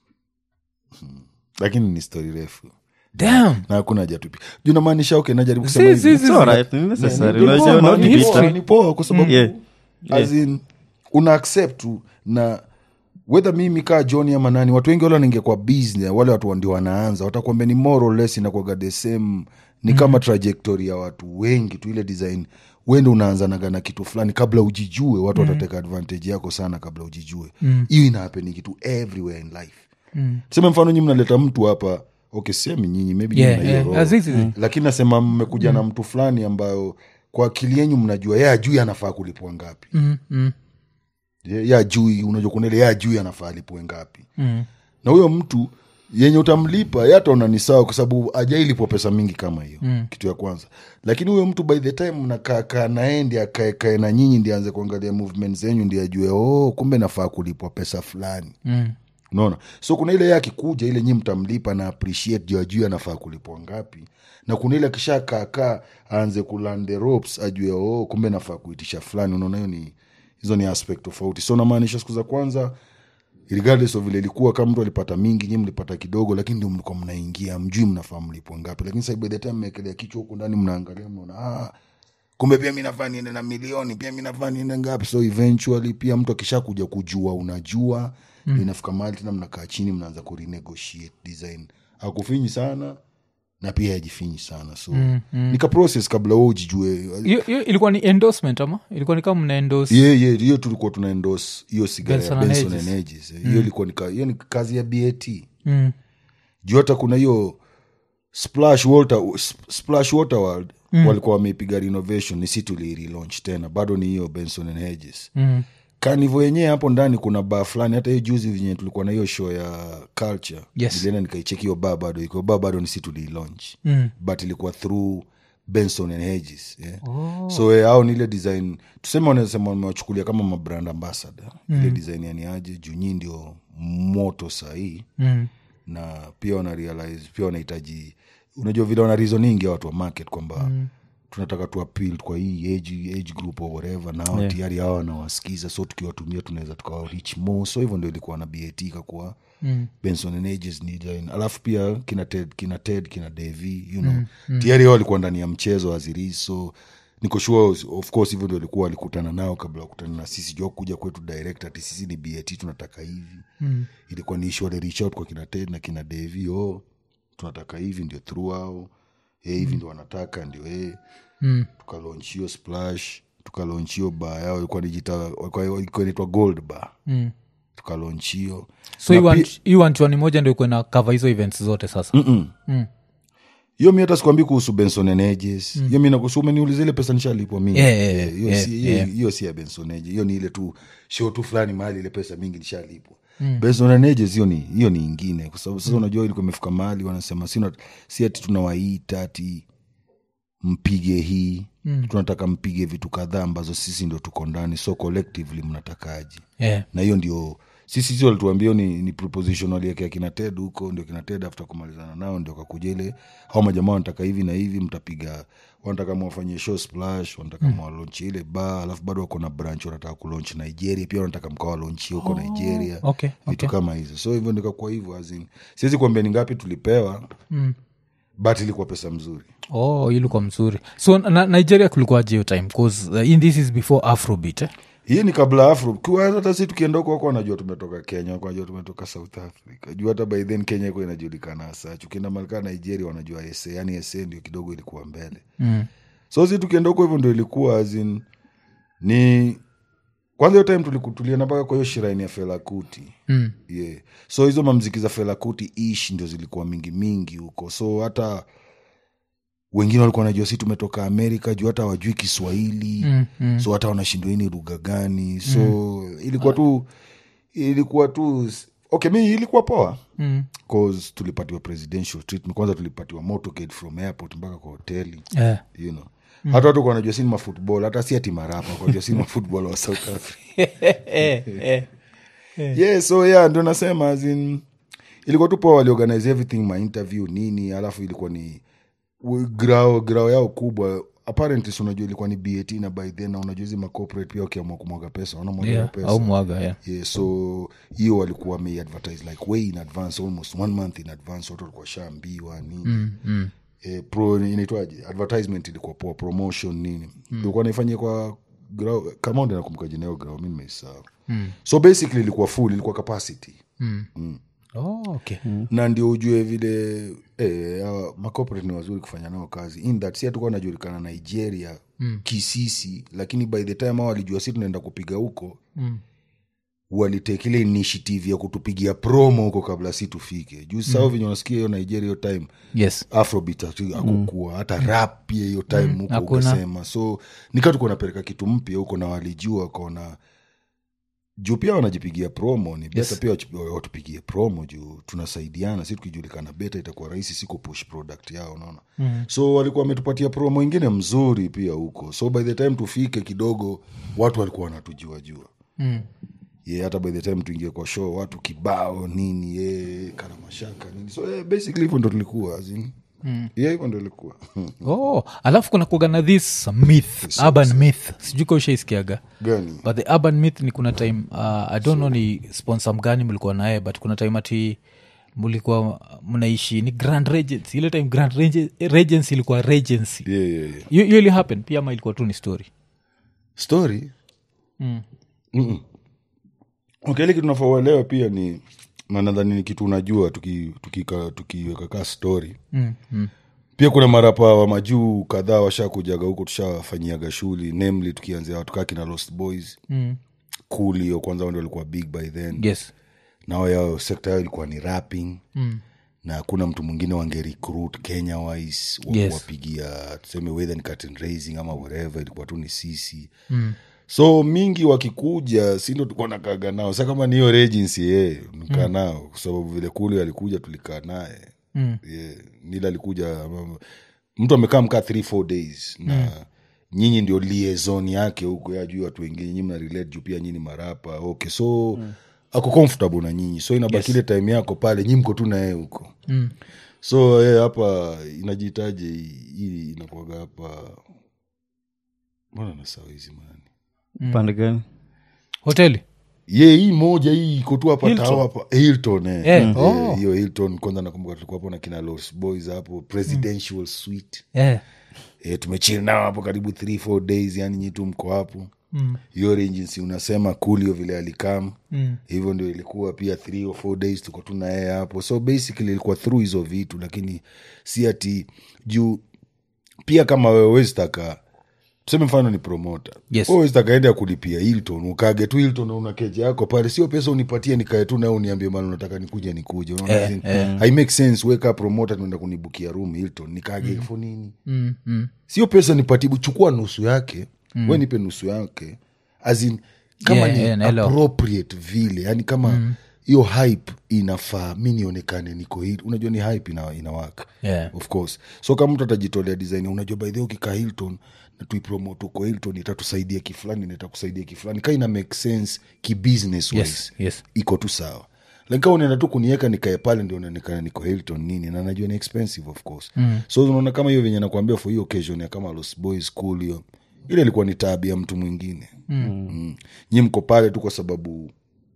Hmm. lakini ni stori refu damn na hakuna haja tupi juu namaanisha okay najaribu kusema Si, hivi. si, si, It's alright, ni necessary. Ni Unajua poa, not ni to be poa, strict. ni poa kwa sababu Yeah. as in, una accept tu na wedha mimi kaa johni ama nani watu wengi wale wanaingia business wale watu ndio wanaanza watakwambia ni more or less inakuwaga the same ni kama trajectory ya watu wengi tu ile design wende unaanzanaga na kitu fulani kabla ujijue watu watateka advantage yako sana kabla ujijue hiyo inahapeni kitu everywhere in life tuseme mfano nyi mnaleta mtu hapa okay semi nyinyi maybe nyinyi Yeah, mna hiyo yeah. roho. Azizi. lakini nasema mmekuja na mtu fulani ambayo kwa akili yenyu mnajua ye ajui anafaa kulipwa ngapi mm, mm, Ye- ye ajui unajua kuna ile ye ajui anafaa alipwe ngapi mm. na huyo mtu yenye utamlipa yataona ni sawa kwa sababu ajailipwa pesa mingi kama hiyo mm. kitu ya kwanza lakini huyo mtu by the time mnakaakaa naye ndi akaekae na nyinyi ndi aanze kuangalia movement zenyu ndi ajue oh, kumbe nafaa kulipwa pesa fulani Mm. unaona so kuna ile ye akikuja ile nyi mtamlipa na appreciate juu ajue anafaa kulipwa ngapi na kuna ile akisha kaakaa aanze kulearn the ropes ajue oh, kumbe nafaa kuitisha fulani unaona hiyo ni hizo ni aspect tofauti so namaanisha siku za kwanza regardless of vile ilikuwa kama mtu alipata mingi nyi mlipata kidogo lakini ndio mlikuwa mnaingia mjui mnafaa mlipwa ngapi lakini sasa by the time mmeekelea kichwa huku ndani mnaangalia mnaona ah, kumbe pia mi nafaa niende na milioni pia mi nafaa niende ngapi so eventually pia mtu akisha kuja kujua unajua mm. inafika mahali tena mnakaa chini mnaanza kurenegotiate design akufinyi sana na pia hajifinyi sana so mm, mm. nika process kabla wewe ujijue hiyo hiyo ilikuwa ni endorsement ama ilikuwa ni kama mna endorse yeah, yeah, hiyo tulikuwa tuna endorse hiyo sigara ya Benson and benson Hedges. and Hedges, eh. hiyo ilikuwa ni ka- hiyo ni kazi ya bat mm. juu hata kuna hiyo splash water, Sp- splash water world mm. walikuwa wameipiga renovation ni si tuliirelaunch tena bado ni hiyo benson and hedges Mm. kanivo yenyewe hapo ndani kuna baa fulani hata hiyo juzi venye tulikuwa na hiyo show ya culture Yes. nilienda nikaicheki hiyo baa bado iko baa bado ni si tuliilaunch Mm. but ilikuwa through benson and hedges yeah. oh. so eh, au ni ile design tuseme wanasema wamewachukulia kama mabrand ambassador mm. ile design yani aje juu nyii ndio moto sahii Mm. na pia wana realize pia wanahitaji unajua vile wana reasoning ya watu wa market kwamba mm. tunataka tu appeal kwa hii age, age group or whatever na yeah. tayari hawa wanawasikiza so tukiwatumia tunaweza tukawa reach more so hivyo ndio ilikuwa na bat ikakuwa mm. benson and ages ni design alafu pia kina ted kina ted kina devi you know mm. tayari hao walikuwa ndani ya mchezo aziri so niko sure of course hivyo ndio walikuwa walikutana nao kabla wakutana na sisi jua kuja kwetu direct ati sisi ni bat tunataka hivi mm. ilikuwa ni issue wale reach out kwa kina ted na kina devi oh tunataka hivi ndio through ao eh, hivi ndio wanataka ndio eh. Mm. tukalaunch hiyo splash tukalaunch hiyo baa yao ilikuwa nijita ilikuwa ilikuwa inaitwa gold bar Mm. tukalaunch hiyo so Na hii pi- one- hii wanchwani moja ndio ikuwa na cover hizo events zote sasa Mm. hiyo mi hata sikwambi kuhusu benson and Hedges. hiyo mi nakusu umeniuliza ile pesa nishalipwa mingi Yeah, yeah, Eh, hiyo yeah, si- hiyo- yeah. hiyo si ya benson Hedges. hiyo ni ile tu show tu fulani mahali ile pesa mingi nishalipwa benson and Hedges, hiyo ni hiyo ni ingine kwa sababu sasa unajua ilikuwa imefika mahali wanasema si, una- si ati tunawaita ati mpige hii mm. tunataka mpige vitu kadhaa ambazo sisi ndo tuko ndani so collectively mnatakaji yeah. na hiyo ndio sisi sisi walituambia ni, ni proposition waliekea kina ted huko ndio kina ted after kumalizana nao ndio kakuja ile hao majamaa wanataka hivi na hivi mtapiga wanataka mwafanyie show splash wanataka mm. mwalonchi ile ba alafu bado wako na branch wanataka kulonch nigeria pia wanataka mkawalonchi huko nigeria okay, vitu okay. kama hizo so hivyo ndikakuwa hivyo azin siwezi kuambia ni ngapi tulipewa mm. but ilikuwa pesa mzuri oh hii ilikuwa mzuri so na, nigeria kulikuwaje hiyo time bcause uh, in this is before afrobit eh? hii ni kabla afro Kwa hata si tukienda huko wako wanajua tumetoka kenya wako wanajua tumetoka south africa juu hata by then kenya iko inajulikana hasa ukienda malika nigeria wanajua sa yani sa ndio kidogo ilikuwa mbele mm. so si tukienda huko hivyo ndio ilikuwa azin ni kwanza hiyo time tuliku- tulienda mpaka kwa hiyo shiraini ya felakuti Mm. yeah. so hizo mamziki za felakuti ish ndio zilikuwa mingi mingi huko so hata wengine walikuwa wanajua si tumetoka amerika juu hata wajui kiswahili Mm, mm. so hata wanashindwa hii ni lugha gani so ilikuwa tu ilikuwa tu okay mi ilikuwa poa Mm. cause tulipatiwa presidential treatment kwanza tulipatiwa motorcade from airport mpaka kwa hoteli Yeah. you know hata watu kwa wanajua si ni mafutbol hata si ati marapa kwanajua si ni mafutbol wa south africa Eh, eh. yeah so yeah ndio nasema as in, ilikuwa tu poa waliorganize everything my interview nini alafu ilikuwa ni we- grao grao yao kubwa apparently si unajua ilikuwa ni bat na by then na unajua hizi macorporate pia wakiamua kumwaga pesa wanamwaga Yeah, pesa au mwaga yeah. yeah, so hiyo walikuwa wameadvertise like way in advance almost one month in advance watu walikuwa shaambiwa nini mm, mm. eh, pro inaitwaje advertisement ilikuwa poa promotion nini ilikuwa naifanyia kwa grau kama ndio nakumbuka jina yao grau mi nimeisahau so basically ilikuwa full ilikuwa capacity Oh, okay. na ndio ujue vile eh, hawa macorporate ni wazuri kufanya nao kazi in that si hatukuwa najulikana nigeria mm. kisisi lakini by the time hao walijua si tunaenda kupiga huko Mm. walitake ile initiative ya kutupigia promo huko kabla si tufike juu sao venye unasikia hiyo nigeria hiyo time yes afrobit akukua hata rap pia hiyo time huko hakuna. ukasema so nikaa tukuwa napeleka kitu mpya huko na walijua wakaona juu pia wanajipigia promo ni beta Yes. pia wach- watupigie promo juu tunasaidiana si tukijulikana beta itakuwa rahisi si kupush product yao unaona mm. so walikuwa wametupatia promo ingine mzuri pia huko so by the time tufike kidogo watu walikuwa wanatujua jua mm. ye hata by the time tuingie kwa show watu kibao nini ye kana mashaka nini so yeah, basically hivyo ndo tulikuwa as in, yeah, hivyo ndo ilikuwa oh alafu kuna kuaga na this myth urban myth sijui ka ushaisikiaga gani but the urban myth ni kuna time uh, i don't know ni sponsor mgani mlikuwa naye but kuna time ati mlikuwa mnaishi ni grand regency ile time grand Rege- regency ilikuwa regency yeah, yeah, yeah. hiyo hiyo ili happen pia ama ilikuwa tu ni story story mm. Mm-mm. okay ile kitu nafaa uelewe pia ni na nadhani ni kitu unajua tukiweka tuki, tuki tukiweka kaa story Mm. Mm. pia kuna marapa wa majuu kadhaa washakujaga huko tushafanyiaga shughuli namely tukianzia watu kaa kina lost boys Mm. cool hiyo kwanza wao ndio walikuwa big by then yes nao yao sekta yao ilikuwa ni rapping Mm. na hakuna mtu mwingine wangerecruit kenya wise wa Yes. kuwapigia tuseme whether ni curtain raising ama whatever ilikuwa tu ni sisi mm. so mingi wakikuja sindo tulikuwa nakaga nao sa kama ni hiyo regency ye nikaa nao kwa sababu vile kule alikuja tulikaa naye Mm. yeah. nila alikuja um, mtu amekaa mkaa three four days na nyinyi ndio liaison yake huko ya juu watu wengine nyinyi mna relate juu pia nyinyi marapa okay so mm. ako comfortable na nyinyi so inabaki ile time yako pale nyi mko tu na yeye huko Mm. so yeah, hapa inajitaje hii inakuaga hapa mbona nasawa hizi mani pande gani hoteli ye hii moja hii iko tu hapa Hilton. tao hapa hilton eh. Eh, Eh, oh. hiyo hilton kwanza nakumbuka tulikuwa hapo na kina los boys hapo presidential suite yeah. e, tumechil nao hapo karibu three four days yani nyi tu mko hapo hiyo regency unasema kulio vile alikam Mm. hivyo ndio ilikuwa pia three or four days tuko tu na yeye hapo so basically ilikuwa through hizo vitu lakini si ati juu pia kama wewe wezi taka tuseme mfano ni promota Yes. wezi taka ende ya kulipia hilton ukage tu hilton na una keja yako pale sio pesa unipatie nikae tu nawe uniambie mali unataka nikuje nikuje unaona Eh, as in, hai make sense weka promota tuenda kunibukia room hilton nikage mm. for nini Mm. Mm. sio pesa nipatibu chukua nusu yake mm. we nipe nusu yake as in, kama Yeah, ni yeah, naelewa. appropriate vile yani kama hiyo hype inafaa mi nionekane niko hili unajua ni hype ina, inawaka Yeah. of course so kama mtu atajitolea design unajua by the way ukikaa hilton na tuipromote uko hilton itatusaidia kifulani na itakusaidia kifulani ka ina make sense kibusiness Yes, wise yes. iko tu sawa lakini kama unaenda tu kunieka nikae pale ndio unaonekana niko hilton nini na najua ni expensive of course mm. so unaona kama hiyo venye nakwambia for hiyo occasion ya kama los boys school hiyo ile ilikuwa ni tabia mtu mwingine mm. mm. nyi mko pale tu kwa sababu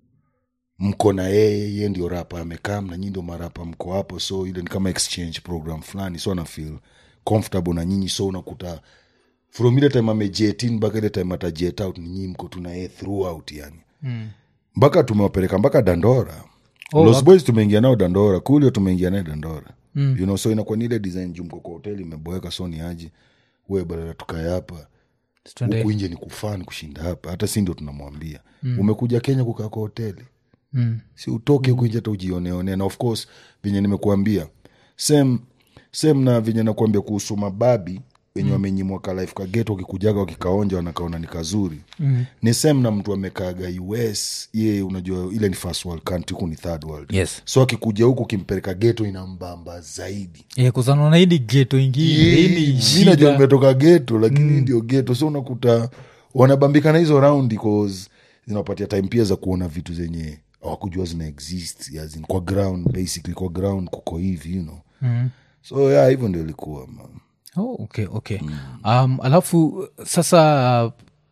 mko na yeye ye ndio rapa amekaa na nyi ndio marapa mko hapo so ile ni kama exchange program fulani so ana feel comfortable na nyinyi so unakuta from ile time amejet in mpaka ile time atajet out ni nyinyi mko tu na yeye throughout yani mpaka tumewapeleka mpaka dandora Oh, los okay. boys tumeingia nao dandora kulio tumeingia naye dandora mm. you know, so inakuwa ni ile design juu mko kwa hoteli imeboeka so ni aje we badala tukae hapa Tuende- huku nje ni kufani kushinda hapa hata si ndio tunamwambia mm. umekuja kenya kukaa kwa hoteli Mm. si utoke huku nje hata ujioneone na of course venye nimekuambia sem sem na venye nakuambia kuhusu mababi wenye wamenyimwa ka life kageto wakikujaga wakikaonja wanakaona ni kazuri mm. ni sem na mtu amekaaga us ye unajua ile ni first world country huku ni third world Yes. so akikuja huku kimpeleka geto inambamba zaidi Yeah, kuzanaona hii ni geto ingine hii ni mi najua shida nimetoka geto lakini mm. ndio geto so unakuta wanabambika na hizo raundi cause zinawapatia time pia za kuona vitu zenye awakujua zina exist as in, kwa ground basically kwa ground kuko hivi you know Mm. so yeah hivyo ndio ilikuwa man. oh, okay okay um, alafu sasa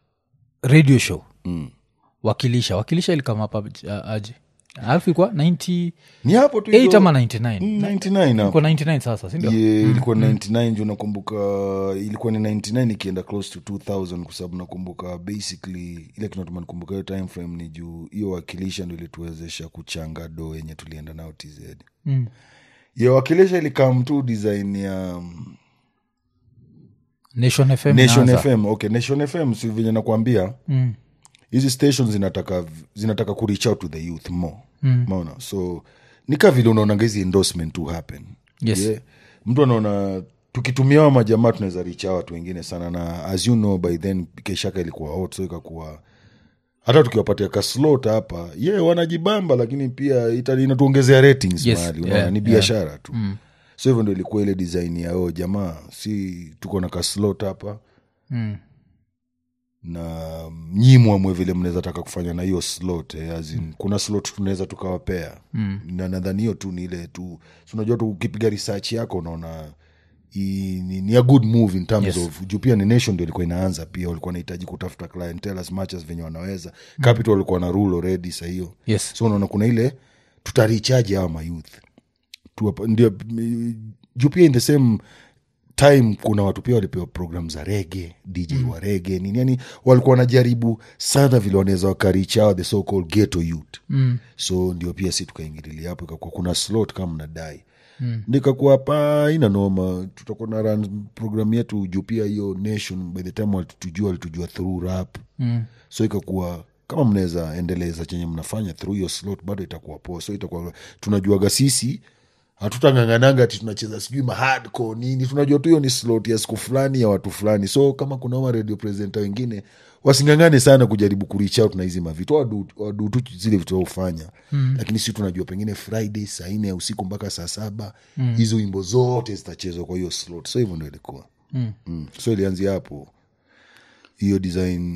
radio show Mm. wakilisha wakilisha ilikama uh, aje alafu ilikuwa 98 ni hapo tu hizo- ama 99 Mm, 99 hapo. ilikuwa 99 sasa sindio Yeah, ilikuwa 99 juu nakumbuka ilikuwa ni 99 ikienda close to 2000 kwa sababu nakumbuka basically ile kinatuma nikumbuka hiyo time frame ni juu hiyo wakilisha ndo ilituwezesha kuchanga do yenye tulienda nao tz Mm. ya wakilisha ilikam tu design ya um, nation fm nation inaanza. fm okay nation fm si venye nakwambia Mm. hizi stations zinataka zinataka ku reach out to the youth more Mm. maona so nika vile unaonanga hizi endorsement to happen Yes. mtu anaona tukitumia hawa majamaa tunaweza richa watu wengine sana na as you know by then keshaka ilikuwa hot so ikakuwa hata tukiwapatia kaslot hapa ye yeah, wanajibamba lakini pia ita- inatuongezea ratings Yes, mahali unaona, yeah, ni biashara tu so hivyo ndo ilikuwa ile design ya o jamaa si tuko na kaslot hapa Mm. na nyimwamwe vile mnaweza taka kufanya na hiyo slot eh, as in, kuna slot tunaweza tukawapea mm. na nadhani hiyo tu ni ile tu si unajua tu ukipiga research yako unaona i- ni, ni a good move in terms Yes. of juu pia ni nation ndio ilikuwa inaanza pia walikuwa wanahitaji kutafuta clientele as much as venye wanaweza mm. capital walikuwa na rule already sa hiyo yes so unaona kuna ile tutarichaji hawa mayouth Tuwapa- ndio mm, juu pia in the same time kuna watu pia walipewa program za rege dj mm. wa rege nini yani walikuwa wanajaribu sana vile wanaweza wakarichawa the so called ghetto youth mm. so ndio pia si tukaingililia hapo ikakuwa kuna slot kama mnadai mm. nikakuwa hapa ina noma tutakuwa na run program yetu juu pia hiyo nation by the time walitujua walitujua through rap mm. so ikakuwa kama mnaweza endeleza chenye mnafanya through hiyo slot bado itakuwa poa so itakuwa tunajuaga sisi hatutang'ang'ananga ati tunacheza sijui mahadco nini tunajua tu hiyo ni slot ya siku fulani ya watu fulani so kama kuna ma radio presenta wengine wasing'ang'ane sana kujaribu kurich out na hizi mavitu wadu wadu tu zile vitu waufanya mm. lakini si tunajua pengine friday saa nne ya usiku mpaka saa saba hizo mm. wimbo zote zitachezwa kwa hiyo slot so hivyo ndo ilikuwa mm. Mm. so ilianzia hapo hiyo design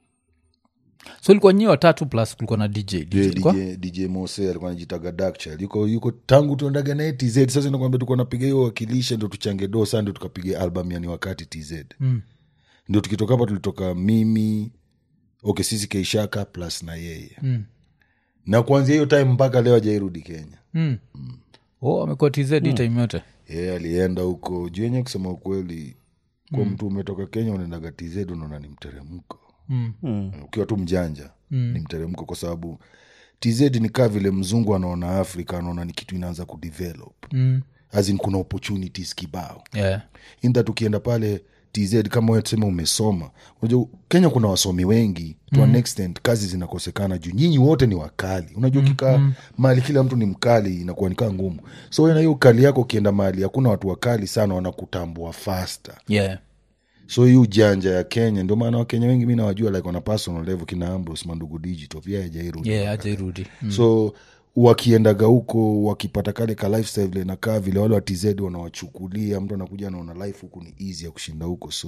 so ilikuwa nyie watatu plus kulikuwa na dj DJ, Yeah, ilikuwa? DJ, DJ Mose alikuwa anajitaga Darkchild. yuko yuko tangu tuendaga naye tz sasa nakwambia tuko napiga hiyo wakilisha ndo tuchange do saa ndo tukapiga album yani wakati tz mm. ndio tukitoka hapa tulitoka mimi okay sisi keishaka plus na yeye mm. na kuanzia hiyo time mpaka leo ajairudi kenya mm. oh, amekuwa tz mm. time yote yeye alienda huko juu yenye kusema ukweli kwa mtu umetoka kenya unaendaga tz unaona ni mteremko mm. ukiwa tu mjanja mm. ni mteremko kwa sababu tz ni kaa vile mzungu anaona afrika anaona ni kitu inaanza kudevelop mm. azin kuna opportunities kibao yeah. inda tukienda pale tz kama wewe tuseme umesoma unajua kenya kuna wasomi wengi to mm. an extent kazi zinakosekana juu nyinyi wote ni wakali unajua ukikaa mm. mahali kila mtu ni mkali inakuwa nikaa ngumu so wewe na hiyo ukali yako ukienda mahali hakuna watu wakali sana wanakutambua faster yeah. so hii ujanja ya kenya ndio maana wakenya wengi mi nawajua like wana personal level kina ambros mandugu digital pia hajairudi yeah, ajairudi mm. so wakiendaga huko wakipata kale ka lifestyle vile nakaa vile wale watz wanawachukulia mtu anakuja anaona life huku ni easy ya kushinda huko so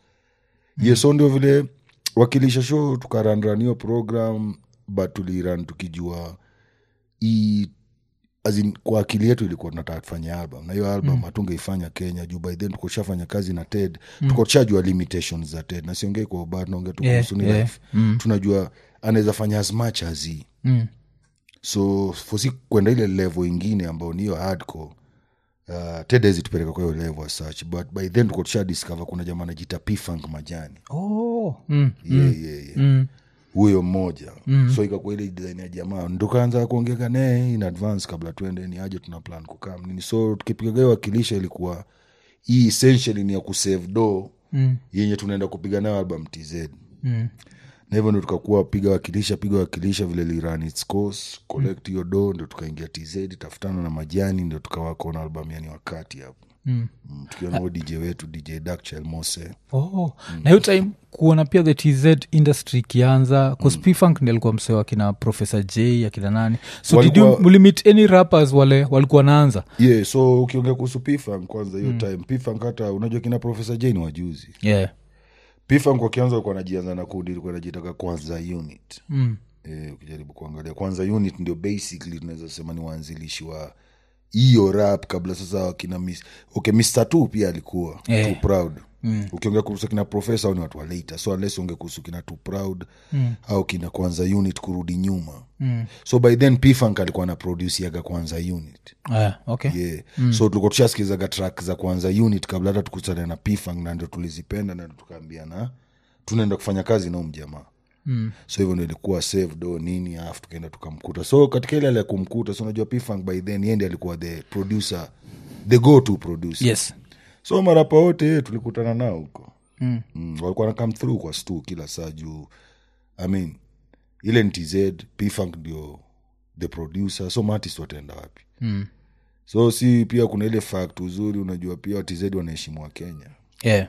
mm. yes, so ndio vile wakilisha show tukaranran hiyo program but tuliran tukijua hii as in, kwa akili yetu ilikuwa tunataka tufanye album na hiyo album hatungeifanya kenya juu by then tukoshafanya kazi na ted mm. tuko tushajua limitations za ted na siongei kwa ubaya naongea tu Yeah, kuhusu ni yeah. life tunajua anaweza fanya as much as hii Mm. so fosi kwenda ile level ingine ambayo niyo hardcore uh, ted hezi tupeleka kwa hiyo level as such but by then tuko tusha discover kuna jamaa anajita pfunk majani oh. mm. yeah, yeah, yeah. Mm. huyo mmoja mm. so ikakuwa ile design ya jamaa ndo kaanza kuongeka naye in advance kabla tuende ni aje tuna plan kukam nini so tukipigaga hiyo wakilisha ilikuwa hii essentially ni ya kusave do mm. yenye tunaenda kupiga nayo album tz Mm. na hivyo ndo tukakuwa piga wakilisha piga wakilisha vile liran its course collect hiyo do ndo tukaingia tz tafutana na majani ndo tukawako na album yani wakati hapo Mm. mm, tukiwa nao dj wetu dj Darkchild mose Oh. na hiyo time kuona pia the tz industry ikianza kuspfunk ndi alikuwa msee akina professor j akina nani so did you Walikuwa- mlimit any rappers wale walikuwa naanza yeah so ukiongea kuhusu pfunk kwanza hiyo time pfunk hata unajua kina profesa j ni wajuzi yeah. pfunk wakianza walikuwa najianza na kundi ilikuwa najitaka kwanza unit mm. eh, ukijaribu kuangalia kwanza unit ndio basically tunaweza sema ni waanzilishi wa hiyo rap kabla sasa wakina mis okay mr t pia alikuwa Eh. too proud mm. ukiongea kuhusu kina profesa au ni watu wa later so unless unge kuhusu kina too proud mm. au kina kwanza unit kurudi nyuma mm. so by then pfunk alikuwa na produsiaga kwanza unit yeah. okay yeah. mm. so tulikuwa tushasikizaga track za kwanza unit kabla hata tukutana na pfunk na ndio tulizipenda na ndio tukaambiana tunaenda kufanya kazi nao mjamaa mm. so hivyo ndo ilikuwa save do nini alafu tukaenda tukamkuta so katika ile hali ya kumkuta so unajua pfunk by then yendi alikuwa the producer the go to producer yes so marapa wote tulikutana nao huko mm. mm, walikuwa na come through kwa stu kila saa juu i mean ile ni tz pfunk ndio the producer so maartist wataenda wapi mm. so si pia kuna ile fact uzuri unajua pia tz wanaheshimu wa kenya yeah.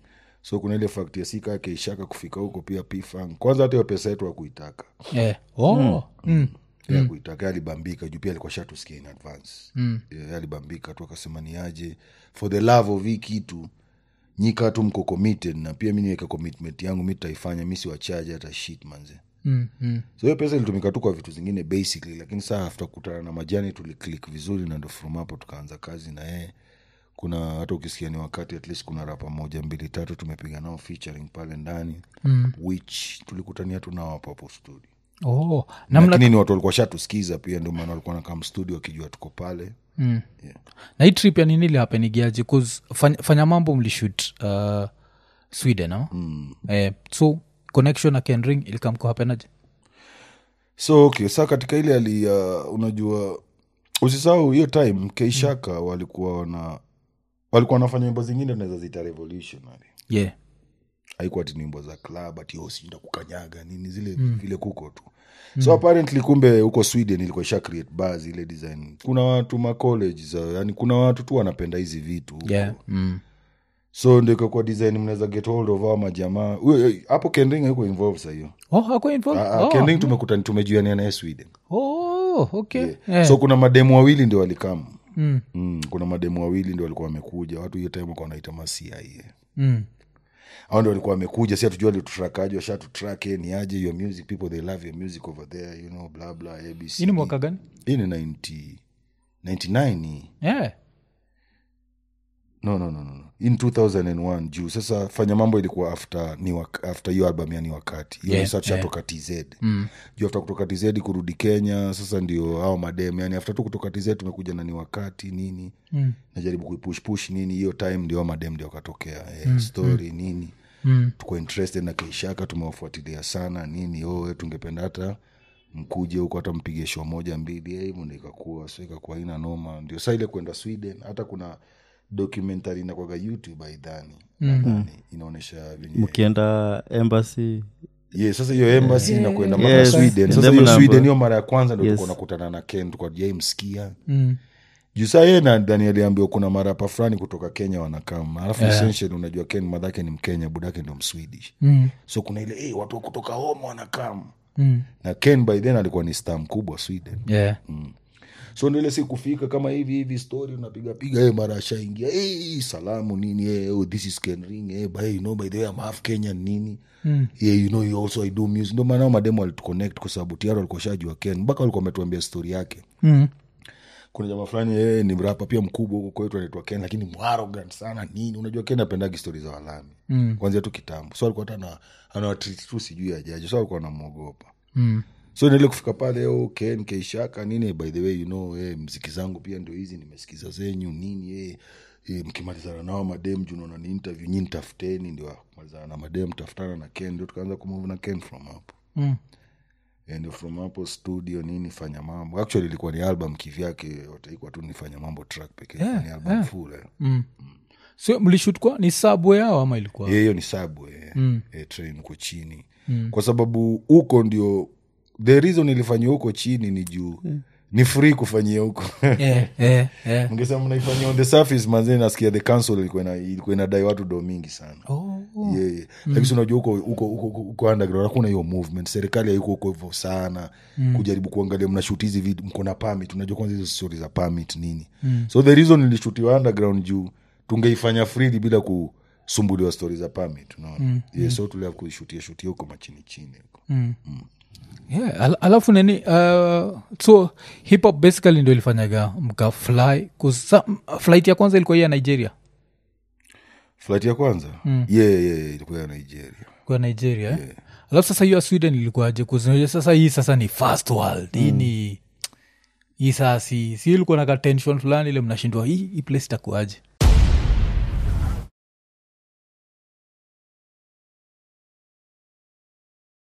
so kuna ile fact ya sika yake ishaka kufika huko pia pfunk kwanza hata hiyo pesa yetu akuitaka yeah. oh. mm. mm. akuitaka alibambika juu pia alikuwa shatusikia in advance mm. yeah, alibambika tu akasema ni aje for the love of hii kitu nyika tu mko committed na pia mi niweka commitment yangu mi taifanya mi siwachaje hata shit manze Mm. Mm. so hiyo pesa ilitumika tu kwa vitu zingine basically lakini saa after kutana na majani tuliclik vizuri na ndo from hapo tukaanza kazi na yeye kuna hata ukisikia ni wakati at least kuna rapa moja mbili tatu tumepiga nao featuring pale ndani mm. which tulikutania tu nao hapo hapo studio oh. namna lakini ni watu walikuwa shatuskiza pia ndio maana walikuwa nakam studio wakijua tuko pale mm. yeah. na hii trip ya nini ilihapenigiaje fanya, fanya mambo mlishut uh, sweden ama mm. eh, so connection na kenring ilikamko hapenaje so okay sa katika ile hali ya unajua usisahau hiyo time keishaka walikuwa wana walikuwa wanafanya nyimbo zingine tunaweza zita revolutionary yeah haikuwa ati nyimbo za club ati oh, sijui kukanyaga nini zile mm. vile kuko tu so apparently kumbe huko sweden ilikuwa isha create bars ile design kuna watu ma college za yani kuna watu tu wanapenda hizi vitu huko. yeah mm. so ndio ikakuwa design mnaweza get hold of hao majamaa Huyo- hapo kendring yuko involved sa hiyo oh hako involved Ah, ah, oh. kendring tumekuta tumejuania naye sweden oh okay yeah. yeah. so kuna mademu wawili ndio walikam mm. mm, kuna mademu wawili ndio walikuwa wamekuja watu hiyo time walikuwa wanaita masia Mm. au ndio walikuwa wamekuja si hatujua litutrakaji washatutrack eh, ni aje your music people they love your music over there you know bla bla abc hii ni mwaka gani hii ni 90 99 hii. yeah no no no no no. in 2001 juu sasa fanya mambo ilikuwa after ni wak- after hiyo album ya ni wakati hiyo Yeah, yeah, tushatoka tz mm. juu after kutoka tz kurudi kenya sasa ndio ao madem yani after tu kutoka tz tumekuja na ni wakati nini Mm. najaribu kuipushpush nini hiyo time ndio hao madem ndio wakatokea eh, story nini Mm. tuko interested na keishaka tumewafuatilia sana nini oh, eh, tungependa hata mkuje huko hata mpige show moja mbili eh, hivyo ndo ikakuwa so ikakuwa ina noma ndio saa ile kwenda sweden hata kuna documentary inakwaga youtube aidhani nadhani inaonyesha venye mkienda embassy yeah, sasa hiyo embassy na kwenda mpaka Yes. sweden sasa Them hiyo number. sweden hiyo mara ya kwanza ndo Yes. tulikuwa nakutana na ken tukwa jaimskia Mm. juu saa yeye na dani aliambiwa kuna marapa fulani kutoka kenya wanakam alafu yeah. essentially unajua ken madhake ni mkenya budake ndio mswedish Mm. so kuna ile hey, watu wa kutoka home wanakam Mm. na ken by then alikuwa ni star mkubwa sweden yeah so nile si kufika kama hivi hivi story unapigapiga hey, mara ashaingia hey, salamu nini hey, oh, this is ken ring hey, by, you know, by the way I'm half kenyan nini Mm. yeah, you know, you also I do music ndo maana hao mademo walituconnect kwa sababu tiaro alikuwa shajua ken mpaka walikuwa wametuambia story yake Mm. kuna jamaa fulani yeye ni mrapa pia mkubwa huko kwetu anaitwa ken lakini mwarogant sana nini unajua ken apendagi stori za walami Mm. kwanzia tu kitambo so alikuwa hata anawatriti tu sijui ajaje so alikuwa anamwogopa Mm. so nile kufika pale oh, ken keishaka nini by the way you know eh, mziki zangu pia ndio hizi nimesikiza zenyu nini eh, eh, mkimalizana nao madem juu naona ni interview nyi ntafuteni ndio malizana na madem tafutana na ken ndio tukaanza kumove na ken from hapo Mm. Eh, ndio from hapo studio nini fanya mambo actually ilikuwa ni album kivyake wataikuwa tu nifanya mambo track pekee Yeah, ni album yeah. full eh. Mm. so mlishut kwa ni sabwe yao ama ilikuwa Eh, hiyo ni subway eh, Mm. eh, train uko chini Mm. kwa sababu huko ndio the reason ilifanyia huko chini ni juu ni free kufanyia huko yeah, yeah, yeah. mngesema mnaifanyia on the surface manzee nasikia the council ilikuwa ina- ilikuwa inadai watu do mingi sana Oh. yeah, yeah. lakini si unajua huko huko huko huko underground hakuna hiyo movement serikali haiko huko hivyo sana kujaribu kuangalia mnashut hizi vitu mko na permit unajua kwanza hizo stori za permit nini so the reason ilishutiwa underground juu tungeifanya freely bila kusumbuliwa stori za permit unaona yeah, so tulia kuishutia shutia huko machini chini huko Mm. Yeah, al- alafu nini uh, so hip hop basically ndio ilifanyaga mkafly kusa flight ya kwanza ilikuwa hii ya nigeria flight ya kwanza mm. yeah, yeah, yeah, ilikuwa ya nigeria kwa nigeria yeah. alafu sasa hiyo ya sweden ilikuwaje kuzinajua sasa hii sasa ni first world hii ni hii saa si si ilikuwa na ka tension fulani ile mnashindwa hii hii place itakuaje